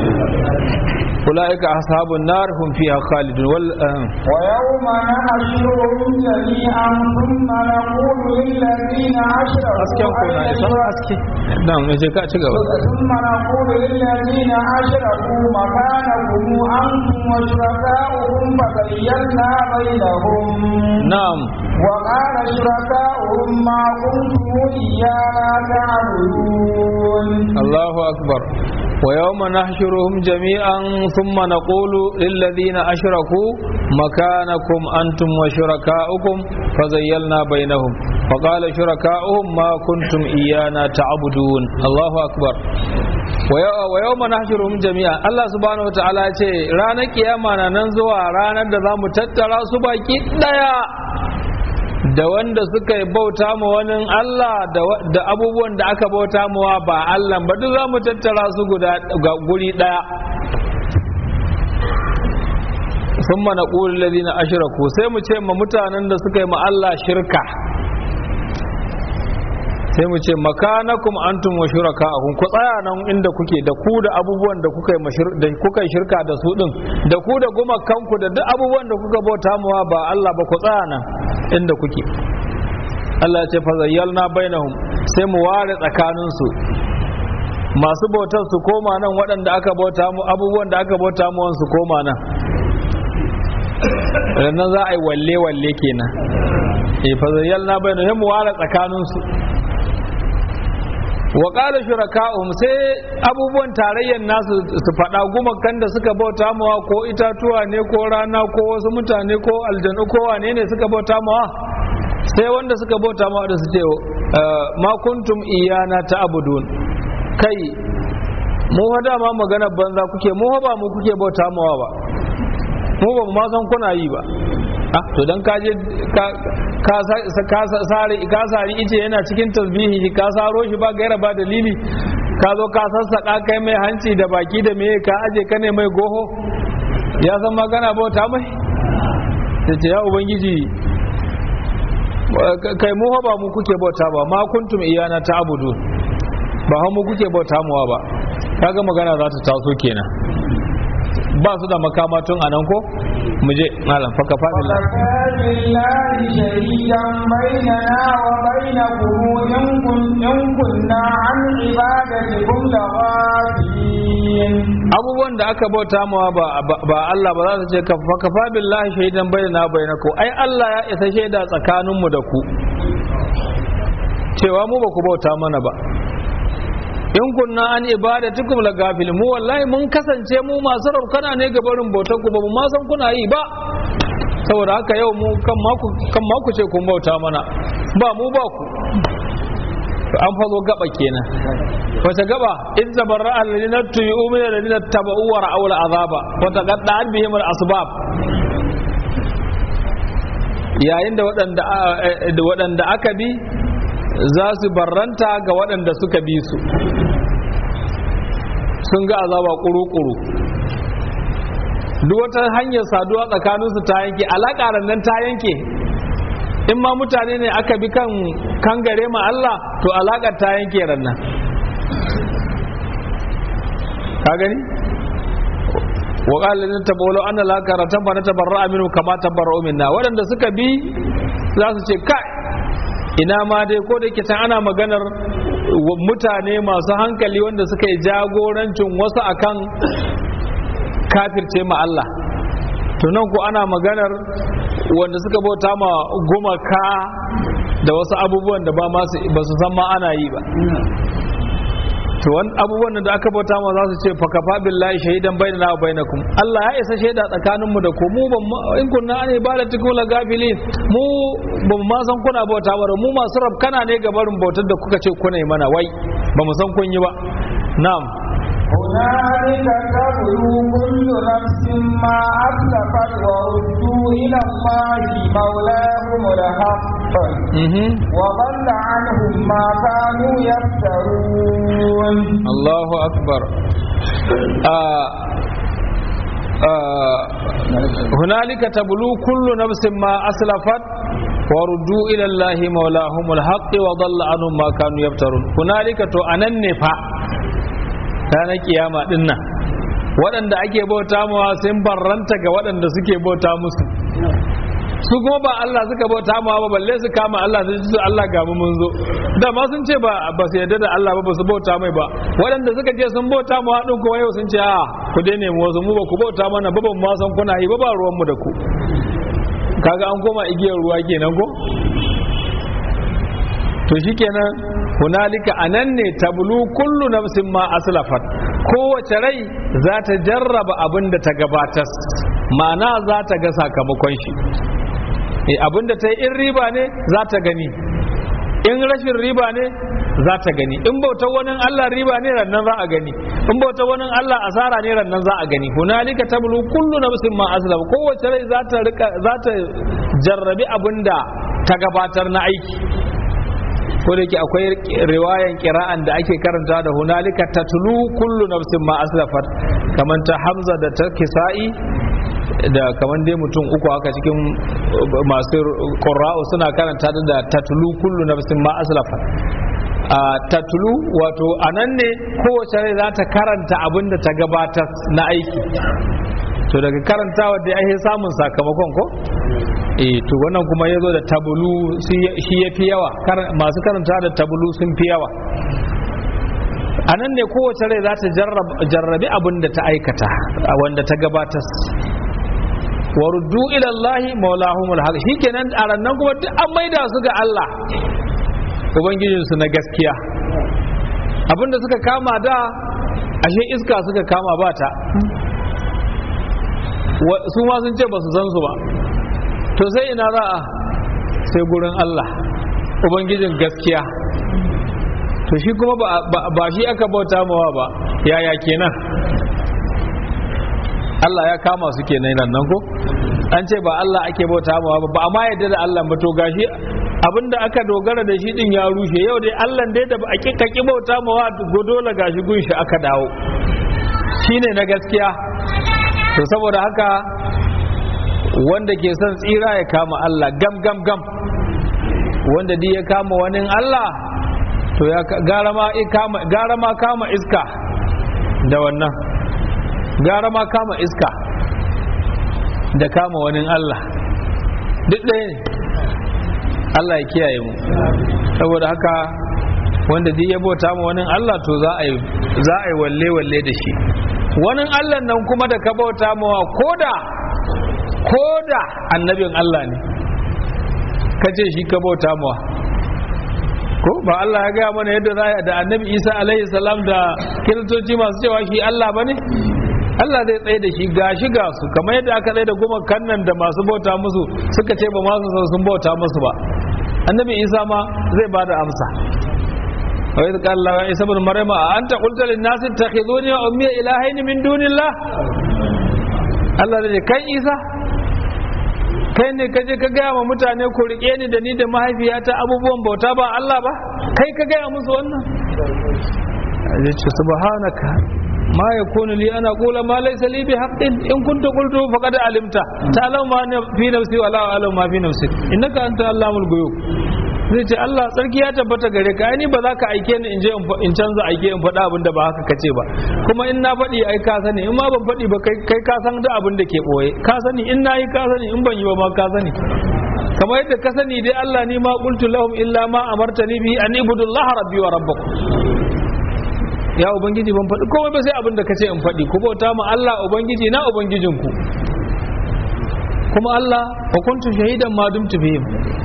أولئك أصحاب النار هم فيها خالدون وال... ويوم نحشرهم جميعا ثم نقول للذين أشركوا أسكن كنا إسان أسكي نعم نجي كاتش ثم نقول للذين أشركوا مكانكم أنتم وشركاؤهم فبينا بينهم نعم وقال شركاؤهم ما كنتم إيانا تعبدون الله أكبر ويوم نحشرهم جميعا ثم نقول للذين أشركوا مكانكم أنتم وشركاؤكم فزيلنا بينهم فقال شركاؤهم ما كنتم إيانا تعبدون الله أكبر ويوم نحشرهم جميعا الله سبحانه وتعالى ce ranar kiyama na nan zuwa ranar da za mu tattara su baki daya da wanda suka yi bauta ma wani Allah da abubuwan da aka bauta mawa ba Allah ba duk za mu tattara su guda guri daya sun mana ƙuri lalina ashiraku sai mu ce ma mutanen da suka yi ma Allah shirka sai mu ce makanakum antum wa shuraka'akum ku tsaya nan inda kuke da ku da abubuwan da kuka yi da kuka shirka da su din da ku da gumakanku da duk abubuwan da kuka bauta mawa ba Allah ba ku tsaya nan inda kuke Allah ya ce fa zayyalna bainahum sai mu ware tsakanin su masu bautar su koma nan waɗanda aka bauta mu abubuwan da aka bauta mu su koma nan nan za a yi walle walle kenan eh fa zayyalna bainahum sai mu ware tsakanin su wa qala shuraka'uhum sai abubuwan tarayyar nasu su faɗa gumakan da suka bauta mawa ko itatuwa ne ko rana ko wasu mutane ko aljanu ko wane ne suka bauta mawa sai wanda suka bauta mawa da su ce ma kuntum iyana ta'budun kai mu hada ma magana banza kuke mu ba mu kuke bauta mawa ba mu ba mu ma san kuna yi ba ah to dan ka je ka ka sare ka sari ice yana cikin tasbihi ka saro shi ba gaira ba dalili ka zo ka sassaka kai mai hanci da baki da meye ka aje ka ne mai goho ya san magana bauta mai ta ce ya ubangiji kai mu ba mu kuke bauta ba ma kuntum iyana ta abudu ba mu kuke bauta muwa ba kaga magana za ta taso kenan ba su da makamatun anan ko mu je malam faka fadila بالله شهيدا بيننا وبينكم إن كن- إن كنا عن عبادتكم لغافلين abubuwan da aka bauta mawa ba ba Allah ba za su ce kafa kafa billahi shahidan bainana bainakum ai Allah ya isa shaida tsakanin mu da ku cewa mu ba ku bauta mana ba in kunna an ibadatukum la gafil mu wallahi mun kasance mu masu raukana ne ga barin bautar ku ba mu ma san kuna yi ba saboda haka yau mu kan ma ku kan ma ku ce kun bauta mana ba mu ba ku an fazo gaba kenan wace gaba in tabarra alladhina tu'u min alladhina tabau wa ra'aw al'azaba wa taqatta'at bihim al'asbab yayin da waɗanda aka bi za su barranta ga waɗanda suka bi su sun ga azaba ƙuru-ƙuru duk wata hanyar saduwa tsakaninsu ta yanke alaƙa nan ta yanke in ma mutane ne aka bi kan kangare ma Allah to alaƙar ta yanke rannan ka gani wa qala lin tabawlu anna la karatan fa natabarra minhu kama tabarra'u minna wadanda suka bi za su ce kai ina ma dai ko da yake can ana maganar mutane masu hankali wanda suka yi jagorancin wasu akan kafirce ma Allah to nan ko ana maganar wanda suka bauta ma gumaka da wasu abubuwan da ba su san ma ana yi ba to wani abubuwan da aka bauta ma za su ce fakafa billahi shahidan bainana wa bainakum Allah ya isa shaida tsakanin mu da ku mu ban in kunna an ibadatikum la gafilin mu ban ma san kuna bauta ba mu masu rabkana ne ga barin bautar da kuka ce kuna yi mana wai ba mu san kun yi ba na'am هنالك تبلو كل نفس ما أسلفت وردوا إلى الله مولاهم الحق وضل عنهم ما كانوا يفترون الله أكبر آه آه هنالك تبلو كل نفس ما أسلفت وردوا إلى الله مولاهم الحق وضل عنهم ما كانوا يفترون هنالك تو أننفع ranar kiyama din nan waɗanda ake bauta mawa sun barranta ga waɗanda suke bauta musu su kuma ba Allah suka bauta mawa ba balle su kama Allah su ce Allah ga mu mun zo da ma sun ce ba ba su yarda da Allah ba ba su bauta mai ba waɗanda suka ce sun bauta mawa din kuma yau sun ce a ku dai nemi wasu mu ba ku bauta mana ba ban ma san kuna yi ba ba ruwan mu da ku kaga an koma igiyar ruwa kenan ko to shikenan hunalika anan ne tablu kullu nafsin ma aslafat kowace rai za ta jarraba abin da ta gabatar ma'ana za ta ga sakamakon shi e abin da ta yi in riba ne za ta gani in rashin riba ne za ta gani in bautar wani Allah riba ne rannan za a gani in bautar wani Allah asara ne rannan za a gani hunalika tablu kullu nafsin ma aslaf kowace rai za ta rika za ta jarrabi abin da ta gabatar na aiki ko da yake akwai riwayan kira'an da ake karanta da hunalika tatlu kullu nafsin ma aslafat kaman ta hamza da ta kisa'i da kaman dai mutum uku haka cikin masu qurra'u suna karanta da tatlu kullu nafsin ma aslafat a tatlu wato anan ne kowace rai za ta karanta abin da ta gabatar na aiki to daga karantawa da ake samun sakamakon ko eh to wannan kuma ya zo da tabulu shi ya fi yawa masu karanta da tabulu sun fi yawa a nan ne kowace rai za ta jarrabi abin da ta aikata wanda ta gabatar wa ruddu ila Allah maulahumul haq shikenan a rannan kuma duk an maida su ga Allah ubangijin su na gaskiya abinda suka kama da ashe iska suka kama ba ta su ma sun ce ba su san su ba to sai ina za a sai gurin Allah ubangijin gaskiya to shi kuma ba shi aka bauta mawa ba yaya kenan Allah ya kama su kenan nan ko an ce ba Allah ake bauta mawa ba ba amma yadda da Allah ba to gashi abinda aka dogara da shi din ya rushe yau dai Allah dai da ba a ki bauta mawa godola gashi gunshi aka dawo shine na gaskiya to saboda haka wanda ke son tsira ya kama Allah gam gam gam wanda di ya kama wani Allah to ya gara ma kama gara ma kama iska da wannan gara ma kama iska da kama wani Allah duk ɗaya ne Allah ya kiyaye mu saboda haka wanda di ya bauta ma wani Allah to za a yi za a yi walle walle da shi wani Allah nan kuma da ka bauta mawa koda koda annabin Allah ne kace shi ka bauta mawa ko ba Allah ya gaya mana yadda za a da annabi Isa alaihi salam da kiristoci masu cewa shi Allah bane Allah zai tsaye da shi gashi ga su kamar yadda aka tsaye da goma kannan da masu bauta musu suka ce ba masu sun bauta musu ba annabi Isa ma zai bada amsa وإذ قال الله عيسى ابن مريم أنت قلت للناس اتخذوني وأمي إلهين من دون الله Allah da kai Isa kai ne kaje ka gaya wa mutane ku rike ni da ni da mahaifiyata abubuwan bauta ba Allah ba kai ka gaya musu wannan ya ce subhanaka ma yakunu li ana qula ma laysa li bi haqqin in kuntu qultu faqad alimta ta'lamu ma fi nafsi wa la a'lamu ma fi nafsi innaka anta allamul ghuyub zai ce Allah tsarki ya tabbata gare ka ni ba za ka aike ni in je in canza aike in faɗa abin da ba haka kace ba kuma in na faɗi ai ka sani in ma ban faɗi ba kai ka san da abin da ke ɓoye ka sani in na yi ka sani in ban yi ba ma ka sani kamar yadda ka sani dai Allah ni ma qultu lahum illa ma amartani bi an ibudullaha rabbi wa rabbakum ya ubangiji ban faɗi komai ba sai abin da kace in faɗi ku bauta ma Allah ubangiji na ubangijinku kuma Allah wa kuntu shahidan ma dumtu bihim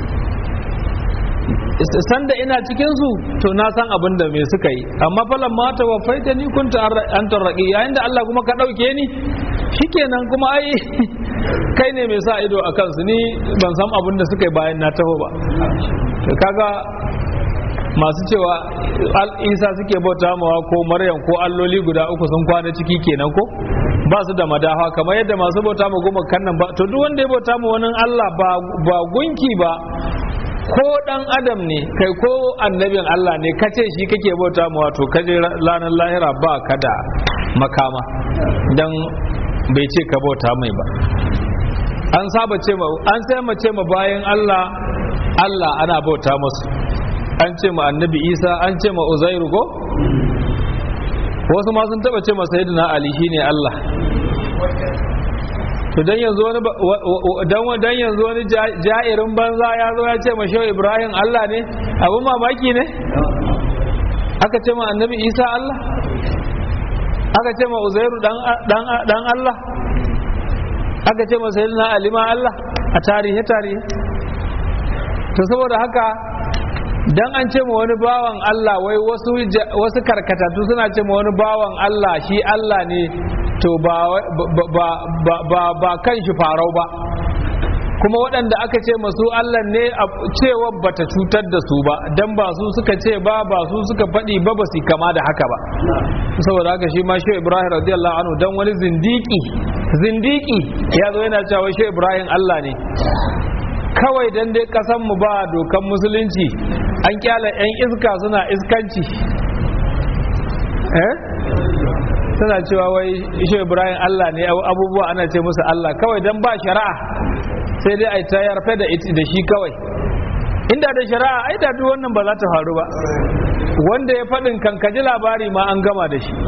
sanda ina cikin su to na san abin da me suka yi amma falan ma ta wafaita ni kunta an tarraki yayin da Allah kuma ka dauke ni shikenan kuma ai kai ne mai sa ido a kansu ni ban san abin da suka yi bayan na taho ba kaga masu cewa isa suke bauta mawa ko maryam ko alloli guda uku sun kwana ciki kenan ko ba su da madafa kamar yadda masu bauta ma goma kannan ba to duk wanda ya bauta ma wani Allah ba gunki ba ko dan adam ne kai ko annabin Allah ne kace shi kake bauta ma wato kaje ranar lahira ba ka da makama dan bai ce ka bauta mai ba an saba ce ma an sai mace ma bayan Allah Allah ana bauta musu an ce ma annabi Isa an ce ma Uzairu ko wasu ma sun taba ce ma sayyidina Ali shine Allah to dan yanzu wani dan dan yanzu wani ja'irin banza ya zo ya ce ma shehu Ibrahim Allah ne abun mamaki ne aka ce ma annabi Isa Allah aka ce ma Uzairu dan dan dan Allah aka ce ma sayyidina Ali ma Allah a tarihi tarihi to saboda haka dan an ce ma wani bawan Allah wai wasu wasu karkatatu suna ce ma wani bawan Allah shi Allah ne to ba ba ba ba kan shi farau ba kuma waɗanda aka ce masu Allah ne cewa bata cutar da su ba dan ba su suka ce ba ba su suka faɗi ba ba su kama da haka ba saboda haka shi ma shi Ibrahim radiyallahu anhu dan wani zindiki zindiki ya zo yana cewa shi Ibrahim Allah ne kawai dan dai kasan mu ba dokan musulunci an kyala yan iska suna iskanci eh suna cewa wai ishe ibrahim allah ne abubuwa ana ce musu allah kawai dan ba shari'a sai dai a ta yarfe da da shi kawai inda da shari'a ai da duk wannan ba za ta faru ba wanda ya faɗin kankaji labari ma an gama da shi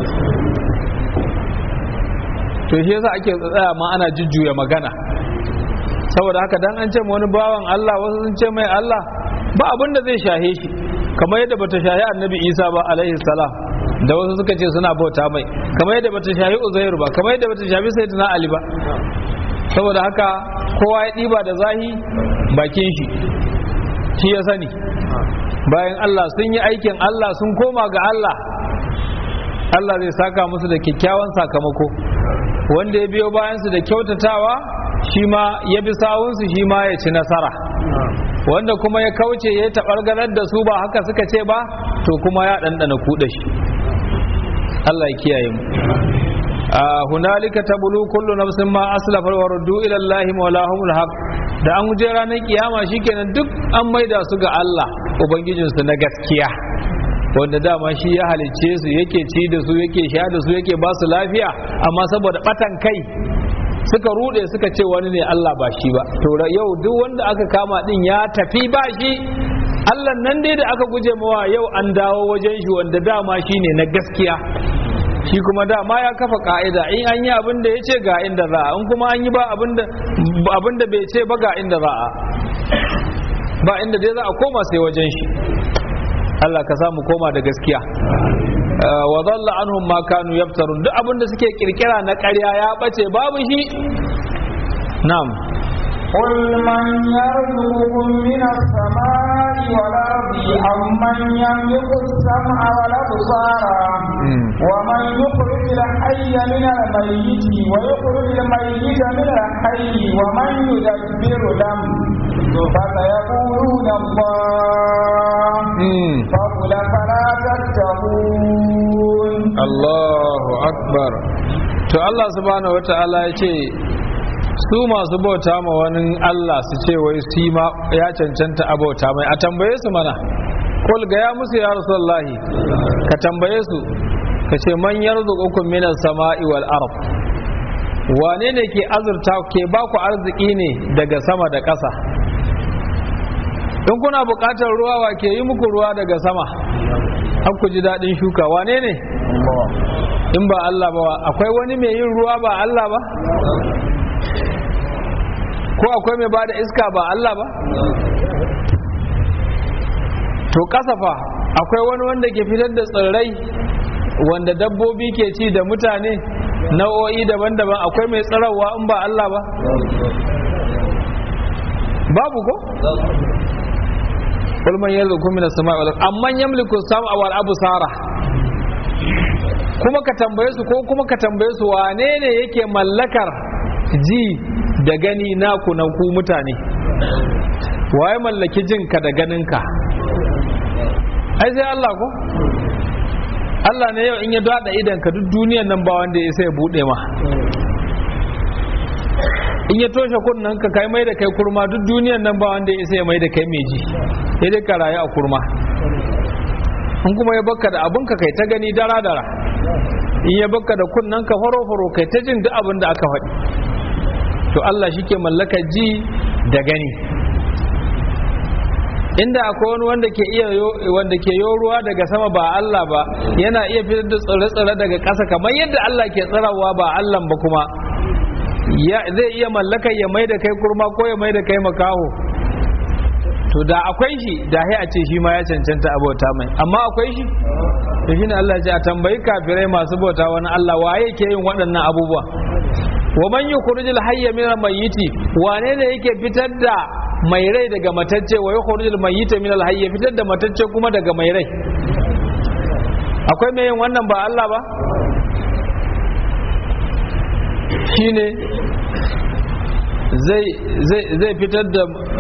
to shi yasa ake tsaya ma ana jujjuya magana saboda haka dan an ce wani bawan Allah wasu sun ce mai Allah ba abin da zai shahe shi kamar yadda bata shahi annabi Isa ba alaihi salam da wasu suka ce suna bauta mai kamar yadda bata shahi Uzair ba kamar yadda bata shafi Sayyidina Ali ba saboda haka kowa ya ɗiba da zahi bakin shi shi ya sani bayan Allah sun yi aikin Allah sun koma ga Allah Allah zai saka musu da kyakkyawan sakamako wanda ya biyo bayansu da kyautatawa shi ma ya bi sawunsu shi ma ya ci nasara wanda kuma ya kauce ya taɓargarar da su ba haka suka ce ba to kuma ya ɗanɗana kuɗa shi Allah ya kiyaye mu hunalika tabulu kullu nafsin ma aslafa wa ruddu ila Allah mawlahumul haq da an je ranar kiyama shikenan duk an maida su ga Allah ubangijinsu na gaskiya wanda dama shi ya halicce su yake ci da su yake sha da su yake ba su lafiya amma saboda batan kai suka rude suka ce wani ne Allah ba shi ba to yau duk wanda aka kama din ya tafi ba shi Allah nan dai da aka guje mawa yau an dawo wajen shi wanda dama shi ne na gaskiya shi kuma dama ya kafa ka'ida in an yi abin da ya ce ga inda za a in kuma an yi ba abin da bai ce ba ga inda za a ba inda dai za a koma sai wajen shi Allah ka samu koma da gaskiya wa dhalla anhum ma kanu yaftarun duk abin da suke kirkira na ƙarya ya bace babu shi na'am قل من يرزقكم من السماء والأرض أمن يملك السمع والأبصار ومن يخرج الحي من الميت ويخرج الميت من الحي ومن يدبر الأمر فسيقولون الله فقل فلا تتقون الله أكبر to Allah subhanahu wa ta'ala ya ce su masu bauta ma wani Allah su ce wai su ma ya cancanta a bauta mai a tambaye su mana kul ga ya musu ya rasulullahi ka tambaye su ka ce man yarzuqukum minas sama'i wal ard wane ne ke azurta ke ba ku arziki ne daga sama da ƙasa in kuna buƙatar ruwa wa ke yi muku ruwa daga sama har ku ji daɗin shuka wane ne in ba Allah ba akwai wani mai yin ruwa ba Allah ba ko akwai mai bada iska ba Allah ba to kasafa akwai wani wanda ke fitar da tsirrai wanda dabbobi ke ci da mutane nau'o'i daban-daban akwai mai tsirarwa in ba Allah ba babu ko قل من يرزقكم من السماء والارض amman yamliku sam'a wal absara kuma ka tambaye su ko kuma ka tambaye su wane ne yake mallakar ji da gani naku na ku mutane waye mallaki jinka da ganinka ai sai Allah ko Allah ne yau in ya dada idan ka duk duniyan nan ba wanda ya sai bude ma in ya toshe kunnen ka kai mai da kai kurma duk duniyan nan ba wanda ya sai mai da kai mai ji sai dai ka rayu a kurma in kuma ya baka da abun ka kai ta gani dara dara in ya baka da kunnen ka faro faro kai ta jin duk abin da aka faɗi to Allah shi ke mallaka ji da gani inda akwai wani wanda ke iya wanda ke yo ruwa daga sama ba Allah ba yana iya fitar da tsire-tsire daga ƙasa kamar yadda Allah ke tsirawa ba Allah ba kuma zai iya mallaka ya mai da kai kurma ko ya mai da kai makaho to da akwai shi da a ce shi ma ya cancanta abota mai amma akwai shi to shine Allah ya ce a tambayi kafirai masu bauta wani Allah waye ke yin waɗannan abubuwa wa man yukhrijul hayya min al-mayyiti wane ne yake fitar da mai rai daga matacce wa yukhrijul mayyita min al-hayy fitar da matacce kuma daga mai rai akwai mai yin wannan ba Allah ba shine zai zai zai fitar da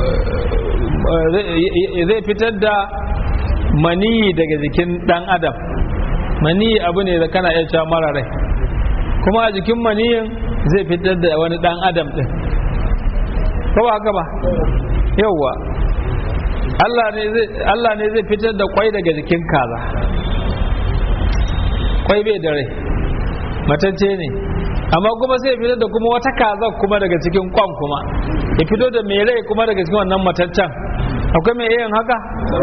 zai fitar da maniyi daga jikin dan adam maniyi abu ne da kana iya cewa mara rai kuma a jikin maniyin zai fitar da wani dan adam din ko ba haka ba yauwa Allah ne zai fitar da kwai daga jikin kaza kwai bai da rai matacce ne amma kuma sai fitar da kuma wata kaza kuma daga cikin kwan kuma ya fito da mai rai kuma daga cikin wannan mataccen akwai mai yin haka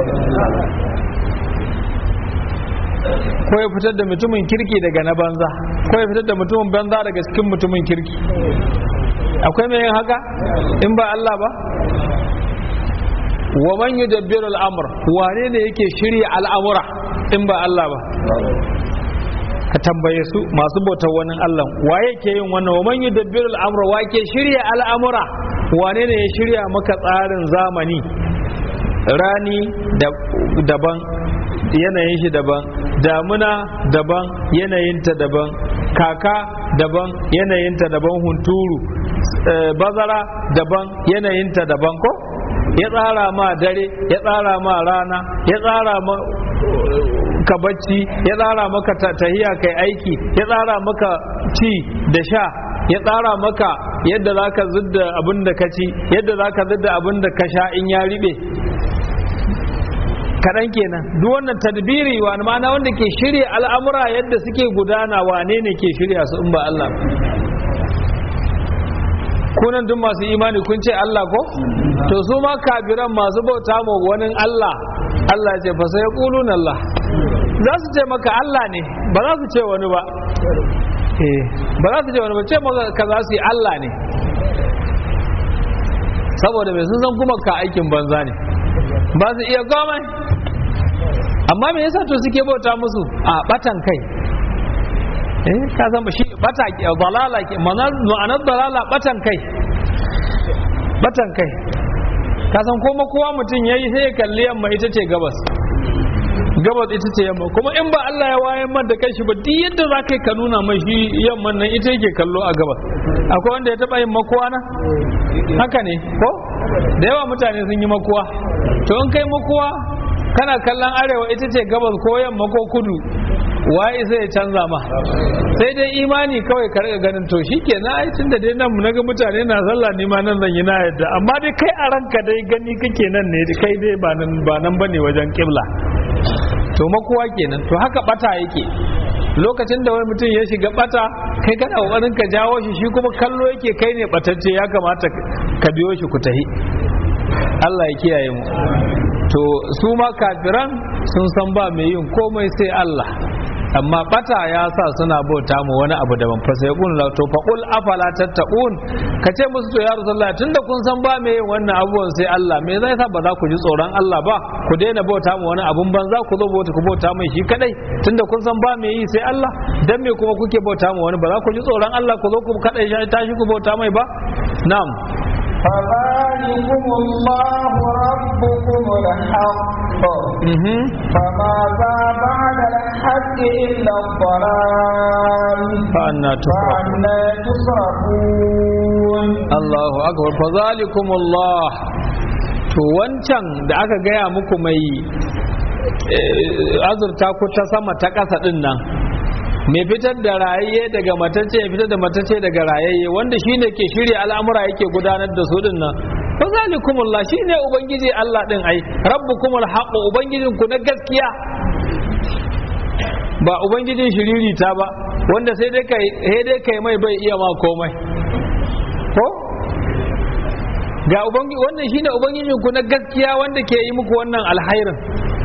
ko ya fitar da mutumin kirki daga na banza ko ya fitar da mutumin banza daga cikin mutumin kirki akwai mai yin haka in ba Allah ba wa man yudabbiru al-amr wane ne yake shirya al'amura in ba Allah ba ka tambaye su masu bautar wani Allah waye ke yin wannan wa man yudabbiru al-amr wa ke shirya al'amura wane ne ya shirya maka tsarin zamani rani daban yanayin shi daban damuna daban yanayinta daban kaka daban yanayinta daban hunturu bazara daban yanayinta daban ko ya tsara ma dare ya tsara ma rana ya tsara ma ka bacci ya tsara maka tahiya kai aiki ya tsara maka ci da sha ya tsara maka yadda za ka zidda abin da ka ci yadda za ka zidda abin da ka sha in ya riɓe kaɗan kenan duk wannan tadbiri wa ma'ana wanda ke shirya al'amura yadda suke gudana wane ne ke shirya su in ba Allah kunan duk masu imani kun ce Allah ko to su ma kafiran masu bauta ma wani Allah Allah ce fa sai qulun Allah za su ce maka Allah ne ba za su ce wani ba eh ba za su ce wani ba ce maka ka za su yi Allah ne saboda mai sun san kuma ka aikin banza ne ba su iya komai amma me yasa to suke bauta musu a batan kai eh ka zama shi bata ke dalala ke ma'anar dalala batan kai batan kai ka san kuma kowa mutum yayi sai ya kalli yamma ita ce gabas gabas ita ce yamma kuma in ba Allah ya wayan man da kai shi ba duk yadda za ka ka nuna mai shi yamman nan ita yake kallo a gabas akwai wanda ya taba yin makuwa na haka ne ko da yawa mutane sun yi makuwa to in kai makuwa kana kallon arewa ita ce gabas ko yamma ko kudu waye sai ya canza ma sai dai imani kawai ka riga ganin to shikenan ai tunda dai nan naga mutane na sallah ni ma nan zan yi na yadda amma dai kai a ranka dai gani kake nan ne kai dai ba nan ba nan bane wajen kibla to makowa kenan to haka bata yake lokacin da wani mutum ya shiga bata kai kana kokarin ka jawo shi shi kuma kallo yake kai ne batacce ya kamata ka biyo shi ku tahi Allah ya kiyaye mu to su ma kafiran sun san ba mai yin komai sai Allah amma bata ya sa suna bauta mu wani abu daban fa sai kun la to faqul afala tattaqun ka ce musu to ya rasulullah tunda kun san ba mai yin wannan abubuwan sai Allah me zai sa ba za ku ji tsoron Allah ba ku daina bauta mu wani abun banza ku zo bauta ku bauta mai shi kadai tunda kun san ba mai yi sai Allah dan me kuma kuke bauta mu wani ba za ku ji tsoron Allah ku zo ku kadai shi tashi ku bauta mai ba na'am فذلكم الله ربكم الحق mhm فماذا بعد الحق إلا الضلال فأنا تصرفون فأنا تصرفون Allahu akbar fa zalikumullah to wancan da aka gaya muku mai eh, azurta ku ta sama ta ƙasa din nan mai fitar da rayayye daga matacce ya fitar da matacce daga rayayye wanda shine ke shirya al'amura yake gudanar da su din nan fa zalikumullah shine ubangiji Allah din ai rabbukumul haqq ubangijin ku na gaskiya ba ubangijin shiririta ba wanda sai dai kai sai dai kai mai bai iya ma komai ko ga ubangi wannan shine ubangijin ku na gaskiya wanda ke yi muku wannan alhairin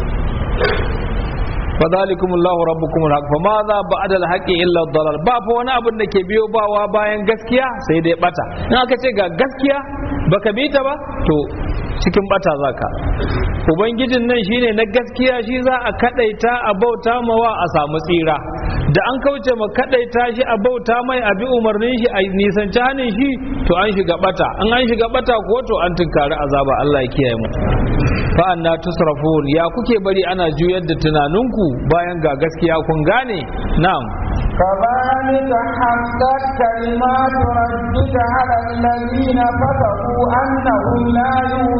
fadhalikum Allahu rabbukum alhaq fa ma za ba'da alhaqi illa dalal ba fa wani abin da ke biyo bawa bayan gaskiya sai dai bata in aka ce ga gaskiya baka bi ta ba to cikin bata zaka ubangijin nan shine na gaskiya shi za a kadaita a bauta mawa a samu tsira da an kauce ma kadaita shi a bauta mai a bi umarnin shi a nisanci hannun shi to an shiga bata an an shiga bata ko to an tunkari azaba Allah ya kiyaye mu fa anna tusrafun ya kuke bari ana juyar da tunaninku bayan ga gaskiya kun gane na'am كذلك حقت كلمات ربك على الذين فسقوا أنهم لا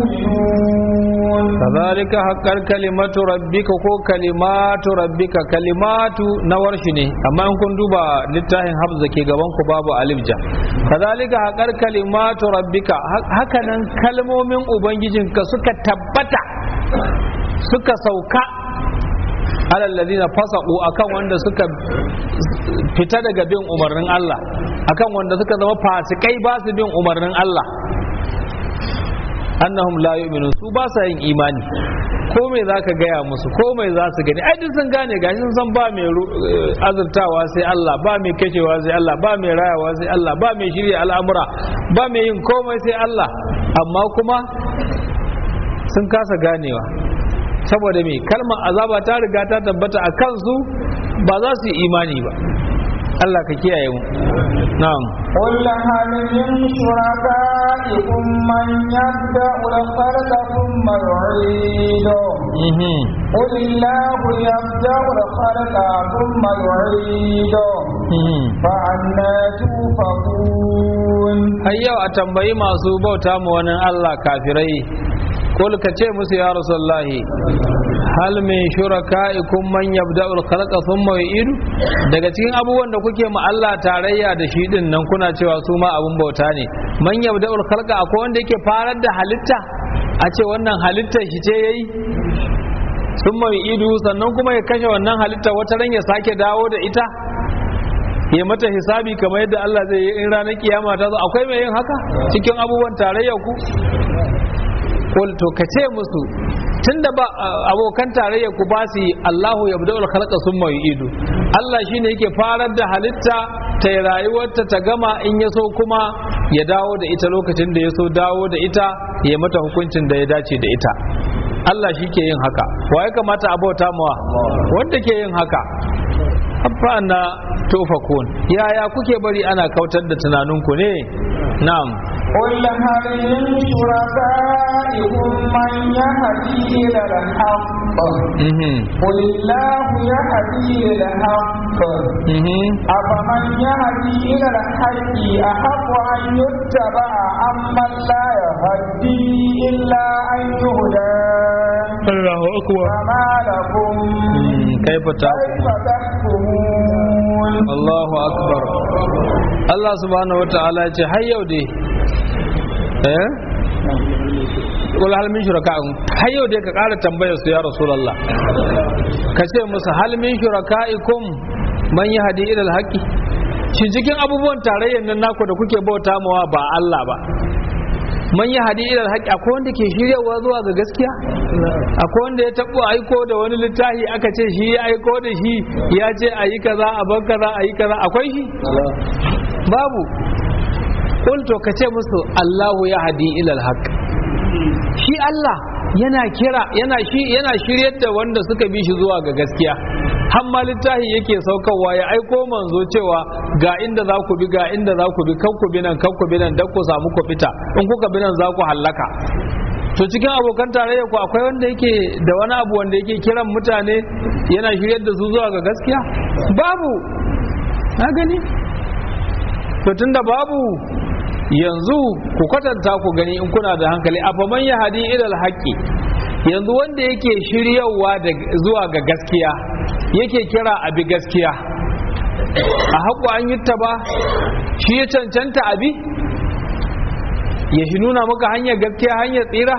يؤمنون كذلك حقر كلمة ربك ko kalimatu rabbika kalimatu na warshi ne amma in kun duba littafin habza ke gaban ku babu alif ja kazalika haƙar kalimatu rabbika haka nan kalmomin ubangijinka suka tabbata suka sauka alal ladina fasaqu akan wanda suka fita daga bin umarnin Allah akan wanda suka zama fasikai ba su bin umarnin Allah annahum la yu'minun su ba sa yin imani ko mai zaka gaya musu ko mai za su gani ai duk sun gane gashi sun san ba mai azurtawa sai Allah ba mai kashewa sai Allah ba mai rayawa sai Allah ba mai shirya al'amura ba mai yin komai sai Allah amma kuma sun kasa ganewa saboda me kalmar azaba ta riga ta tabbata a kansu ba za su yi imani ba Allah ka kiyaye mu na'am قل هل من شركائكم من يبدأ الخلق ثم يعيده mhm قل الله يبدأ الخلق ثم يعيده mhm فأنا توفقون har yau a tambayi masu bauta ma wani Allah kafirai kul ka ce musu ya rasulullahi hal min shuraka'ikum man yabda'ul khalqa thumma yu'idu daga cikin abubuwan da kuke ma Allah tarayya da shi din nan kuna cewa su ma abun bauta ne man yabda'ul khalqa akwai wanda yake farar da halitta a ce wannan halittar shi ce yayi thumma yu'idu sannan kuma ya kashe wannan halitta wata ran ya sake dawo da ita ya mata hisabi kamar yadda Allah zai yi in ranar kiyama ta zo akwai mai yin haka cikin abubuwan tarayya ku kul to ka ce musu tunda ba abokan tarayya ku ba su yi Allahu yabda'ul khalqa summa yu'idu Allah shine yake farar da halitta ta yi rayuwarta ta gama in ya so kuma ya dawo da ita lokacin da ya so dawo da ita ya mata hukuncin da ya dace da ita Allah shi ke yin haka wa ya kamata a bauta mawa wanda ke yin haka na tofakun yaya kuke bari ana kautar da tunaninku ne na'am قل هل من شركائكم من يهدي إلى الحق mhm قل الله يهدي إلى الحق mhm أفمن يهدي إلى الحق أحق أن يتبع أمن لا يهدي إلا أن يهدى Allahu akbar فما لكم kaifa ta كيف تحكمون Allahu akbar Allah subhanahu wataala ya ce har yau dai eh kul hal min shuraka'in har yau dai ka ƙara tambayar su ya rasulullah ka ce musu hal min shuraka'ikum man yahdi ila alhaqi shi cikin abubuwan tarayyar nan naku da kuke bauta mawa ba Allah ba man yahdi ila alhaqi akwai wanda ke shiryawa zuwa ga gaskiya akwai wanda ya tabo aiko da wani littafi aka ce shi ya aiko da shi ya ce ayi kaza a bar kaza ayi kaza akwai shi babu qul to kace musu Allahu yahdi ila alhaq shi Allah yana kira yana shi yana shiryar da wanda suka bi shi zuwa ga gaskiya har ma littafi yake saukarwa ya aiko manzo cewa ga inda za ku bi ga inda za ku bi kan ku bi nan kan ku bi nan dan ku samu ku fita in kuka bi nan za ku hallaka to cikin abokan tarayya ku akwai wanda yake da wani abu wanda yake kiran mutane yana shiryar da su zuwa ga gaskiya babu na gani to tunda babu yanzu ku kwatanta ku gani in kuna da hankali a faman ya hadi ilal haƙƙi yanzu wanda yake shiryawa da zuwa ga gaskiya yake kira abi gaskiya a haƙu an yi ba shi ya cancanta abi ya shi nuna maka hanyar gaskiya hanyar tsira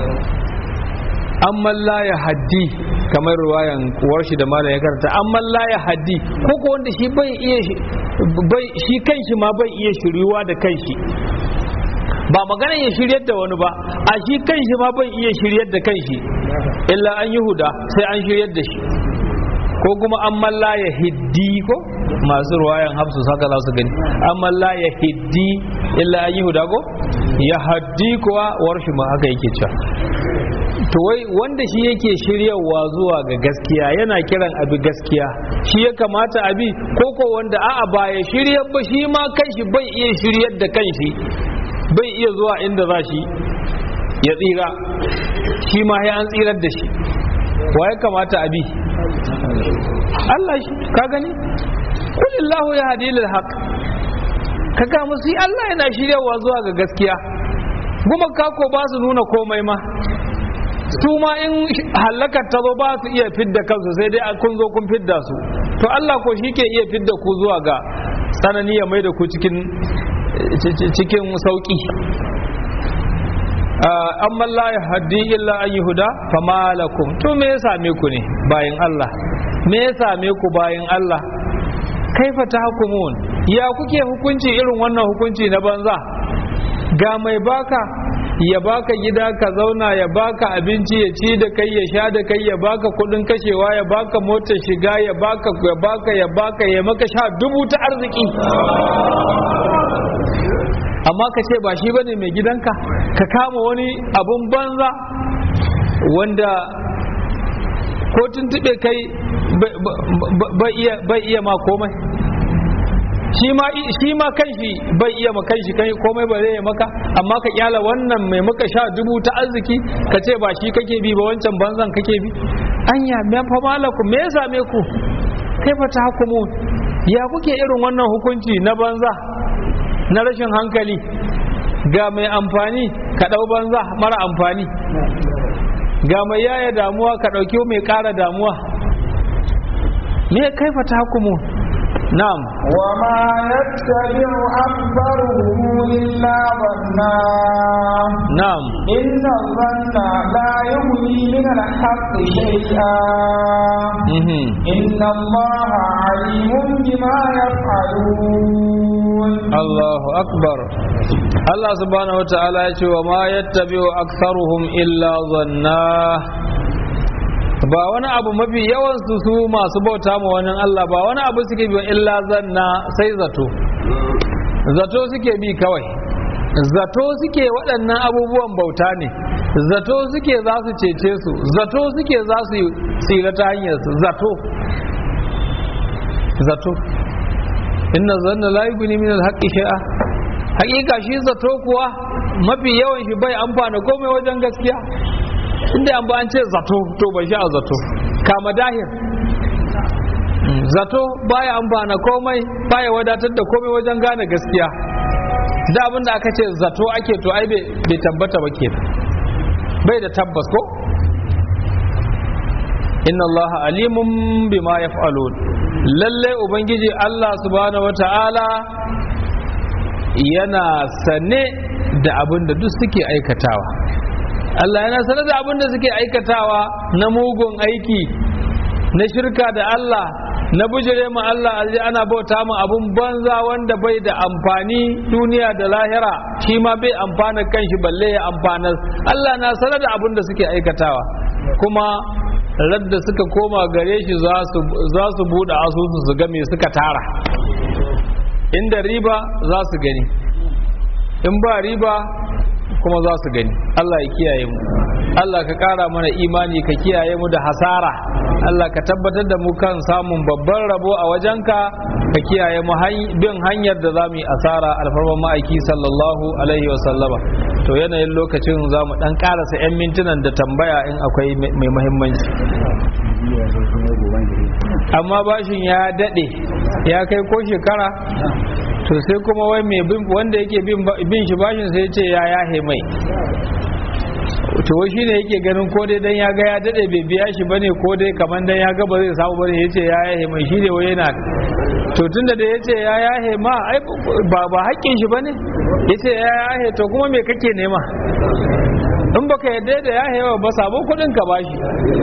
amma la ya haddi kamar ruwayan kuwar shi da mala ya karanta amma la ya haddi ko ko wanda shi bai iya shi bai shi kanshi ma bai iya shiryuwa da kanshi ba magana ya shiryar da wani ba a shi kanshi ma bai iya shiryar da kanshi illa an yi huda sai an shiryar da shi ko kuma amma la ya hiddi ko masu ruwayan hafsu haka za su gani amma la ya hiddi illa an yi huda ko ya haddi kuwa warshi ma haka yake cewa to wai wanda shi yake shiryawa zuwa ga gaskiya yana kiran abi gaskiya shi ya kamata abi ko ko wanda a'a ba ya shiryar ba shi ma kanshi bai iya shiryar da kanshi bai iya zuwa inda za shi ya tsira shi ma ya an tsirar da shi wa ya kamata abi Allah shi ka gani kulillahu ya hadi lil haq ka ga musu Allah yana shiryawa zuwa ga gaskiya kuma kako ba su nuna komai ma su ma in halakar ta zo ba su iya fidda kansu sai dai kun zo kun fidda su to Allah ko shi ke iya fidda ku zuwa ga tsanani ya mai da ku cikin cikin sauki amma la ya haddi illa an yuhuda fama lakum to me ya same ku ne bayan Allah me ya same ku bayan Allah kaifa tahkumun ya kuke hukunci irin wannan hukunci na banza ga mai baka ya baka gida ka zauna ya baka abinci ya ci da kai ya sha da kai ya baka kudin kashewa ya baka motar shiga ya baka ya baka ya baka ya maka sha dubu ta arziki amma ka ce ba shi bane mai gidanka ka kama wani abun banza wanda ko tuntube kai bai iya ma komai shi ma shi ma kanshi bai iya ma kanshi kai komai ba zai maka amma ka kyala wannan mai maka sha dubu ta arziki ka ce ba shi kake bi ba wancan banzan kake bi anya me fa malakum me ya same ku kai fa tahkumu ya kuke irin wannan hukunci na banza na rashin hankali ga mai amfani ka dau banza mara amfani ga mai yaya damuwa ka dauki mai kara damuwa me kai fa tahkumu نعم وما يتبع أكثرهم إلا ظنا نعم إن الظن لا يغني من الحق شيئا مهم. إن الله عليم بما يفعلون Allahu akbar Allah subhanahu wa ta'ala ya ce wa ma yattabi'u aktharuhum illa zanna ba wani abu mafi yawan su su masu bauta ma wani Allah ba wani abu suke bi illa zanna sai zato zato suke bi kawai zato suke waɗannan abubuwan bauta ne zato suke za su cece su zato suke za su tsira ta hanyar su zato zato inna zanna la yughni min al-haqqi shay'a haƙiƙa shi zato kuwa mafi yawan shi bai amfana komai wajen gaskiya inda an ba an ce zato to bai sha zato kama dahir zato baya amfana komai baya wadatar da komai wajen gane gaskiya da abin da aka ce zato ake to ai bai tabbata ba ke bai da tabbas ko inna allaha alimun bima yaf'alun lalle ubangiji Allah subhanahu wata'ala yana sane da abin da duk suke aikatawa Allah yana sane da abin da suke aikatawa na mugun aiki na shirka da Allah na bujire ma Allah alji ana bauta mu abun banza wanda bai da amfani duniya da lahira shi ma bai amfana kanshi balle ya amfana Allah na sanar da abin da suke aikatawa kuma radda suka koma gare shi za su buɗe asusu su ga me suka tara inda riba za su gani in ba riba kuma za su gani Allah ya kiyaye mu Allah ka ƙara mana imani ka kiyaye mu da hasara Allah ka tabbatar da mu kan samun babban rabo a wajenka ka kiyaye mu bin hanyar da za mu yi asara alfarman ma'aiki sallallahu alaihi wa sallama to yanayin lokacin za mu ɗan ƙarasa 'yan mintunan da tambaya in akwai mai muhimmanci amma bashin ya daɗe ya kai ko shekara to sai kuma wai mai wanda yake bin shi bashin sai ce ya yahe mai to shi ne yake ganin ko dai dan ya ga ya dade bai biya shi bane ko dai kaman dan ya ga ba zai samu bane yace ya yahe mai shi ne wai yana to tunda da yace ya yahe ma ai ba ba haƙƙin shi bane yace ya yahe to kuma me kake nema in baka yadda da yahe ba samu kuɗin ka bashi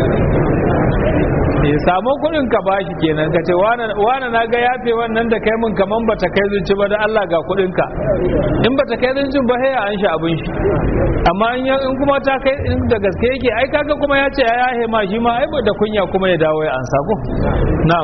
ya samu kuɗin ka bashi kenan ka ce wane na ga yafe wannan da kai mun kaman bata kai zunci ba da Allah ga kuɗin ka in bata kai zuncin ba sai an shi abin shi amma in kuma ta kai in da gaske yake ai kaga kuma ya ce ya yahe ma shi ma ai da kunya kuma ya dawo ya ansa ko na'am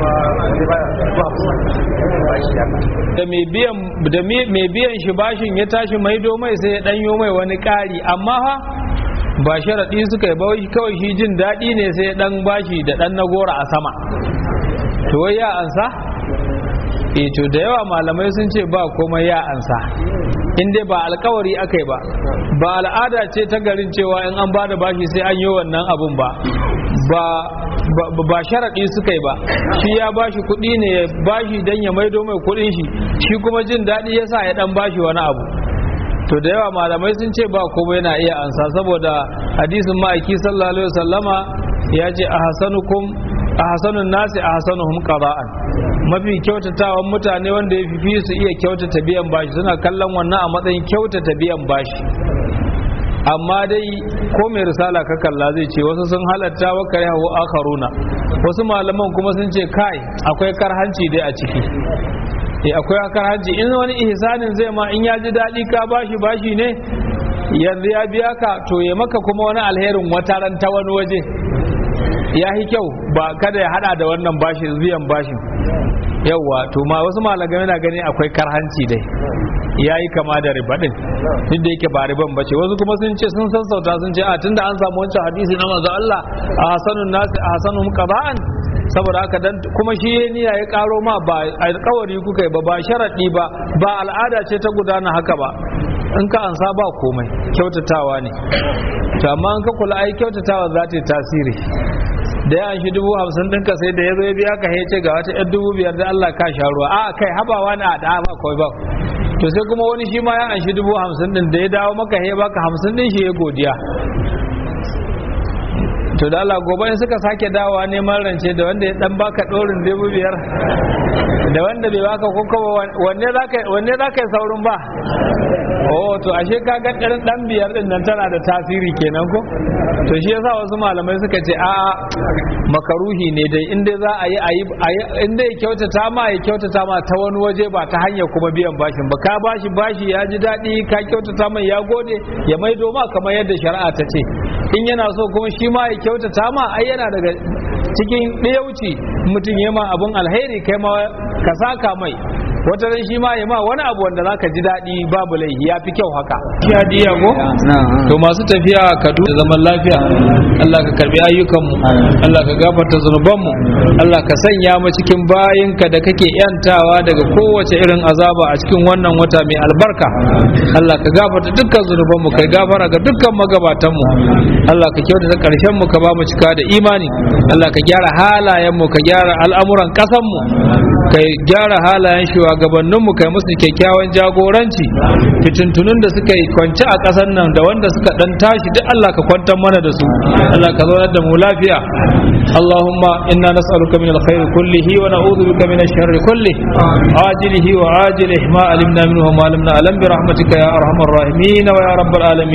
da mai biyan da mai biyan shi bashin ya tashi maido mai sai ya danyo mai wani ƙari amma ha ba sharaɗi suka yi bawai kawai shi jin daɗi ne sai ɗan bashi da ɗan nagora a sama to wai ya ansa e to da yawa malamai sun ce ba komai ya ansa in dai ba alkawari aka yi ba ba al'ada ce ta garin cewa in an bada bashi sai an yi wannan abun ba ba ba sharaɗi suka yi ba shi ya bashi kuɗi ne ya bashi don ya maido mai kuɗin shi shi kuma jin daɗi ya sa ya ɗan bashi wani abu to da yawa malamai sun ce ba komai na iya ansa saboda hadisin ma'aiki sallallahu alaihi wasallama ya ce a hasanukum a hasanun nasi a hasanuhum qada'an mafi kyautatawan mutane wanda ya fi su iya kyautata biyan bashi suna kallon wannan a matsayin kyautata biyan bashi amma dai ko mai risala ka kalla zai ce wasu sun halatta wa kare hawa akharuna wasu malaman kuma sun ce kai akwai karhanci dai a ciki eh akwai karhanci in wani ihsanin zai ma in ya ji daɗi ka bashi bashi ne yanzu ya biya ka to ya maka kuma wani alherin wata ran ta wani waje ya yi kyau ba kada ya hada da wannan bashin biyan bashin yauwa to ma wasu malamai na gani akwai karhanci dai ya yi kama da riba din duk da yake ba riban ba ce wasu kuma sun ce sun sassauta sun ce a tunda an samu wancan hadisi na manzo Allah a hasanun nasi a hasanun qada'an saboda haka dan kuma shi ya niyya ya karo ma ba alƙawari kuka yi ba ba sharadi ba ba al'ada ce ta gudana haka ba in ka ansa ba komai kyautatawa ne to amma in ka kula ai kyautatawa za ta yi tasiri da ya shi dubu hamsin ɗinka sai da ya zo ya biya ka ya ce ga wata yan dubu biyar da Allah ka sha ruwa a kai habawa na a da ba kawai ba to sai kuma wani shi ma ya anshi dubu hamsin ɗin da ya dawo maka ya baka hamsin ɗin shi ya godiya to da Allah gobe in suka sake dawowa neman rance da wanda ya dan baka dorin dubu biyar da wanda bai baka ko kuma wanne zaka wanne zaka yi saurin ba oh to ashe ka ga ɗan dan biyar din nan tana da tasiri kenan ko to shi yasa wasu malamai suka ce a makaruhi ne dai in dai za a yi a yi in dai kyautata ma ya kyautata ma ta wani waje ba ta hanyar kuma biyan bashin ba ka bashi bashi ya ji daɗi ka kyautata mai ya gode ya maido ma kamar yadda shari'a ta ce in yana so kuma shi ma ya kyautata ma ai yana daga cikin ɗayauci mutum ya ma abun alheri kai ma ka saka mai wata ran shi ma ya ma wani abu wanda zaka ji daɗi babu laifi ya fi kyau haka ya diya ko to masu tafiya ka da zaman lafiya Allah ka karbi ayyukanmu Allah ka gafarta zunubanmu Allah ka sanya mu cikin bayinka da kake yantawa daga kowace irin azaba a cikin wannan wata mai albarka Allah ka gafarta dukkan zunubanmu kai gafara ga dukkan magabatanmu Allah ka kyautata karshen mu ka ba mu cika da imani Allah ka gyara halayenmu ka gyara al'amuran ƙasanmu ka gyara halayen shugabanninmu kai musu kyakkyawan jagoranci fitintunun da suka yi kwance a ƙasar nan da wanda suka dan tashi duk Allah ka kwantar mana da su Allah ka zaunar da mu lafiya Allahumma inna nas'aluka min alkhair kullihi wa na'udhu bika min ash-sharri kullihi ajilihi wa ajilihi ma alimna minhu wa ma lam na'lam bi rahmatika ya arhamar rahimin wa ya rabbal alamin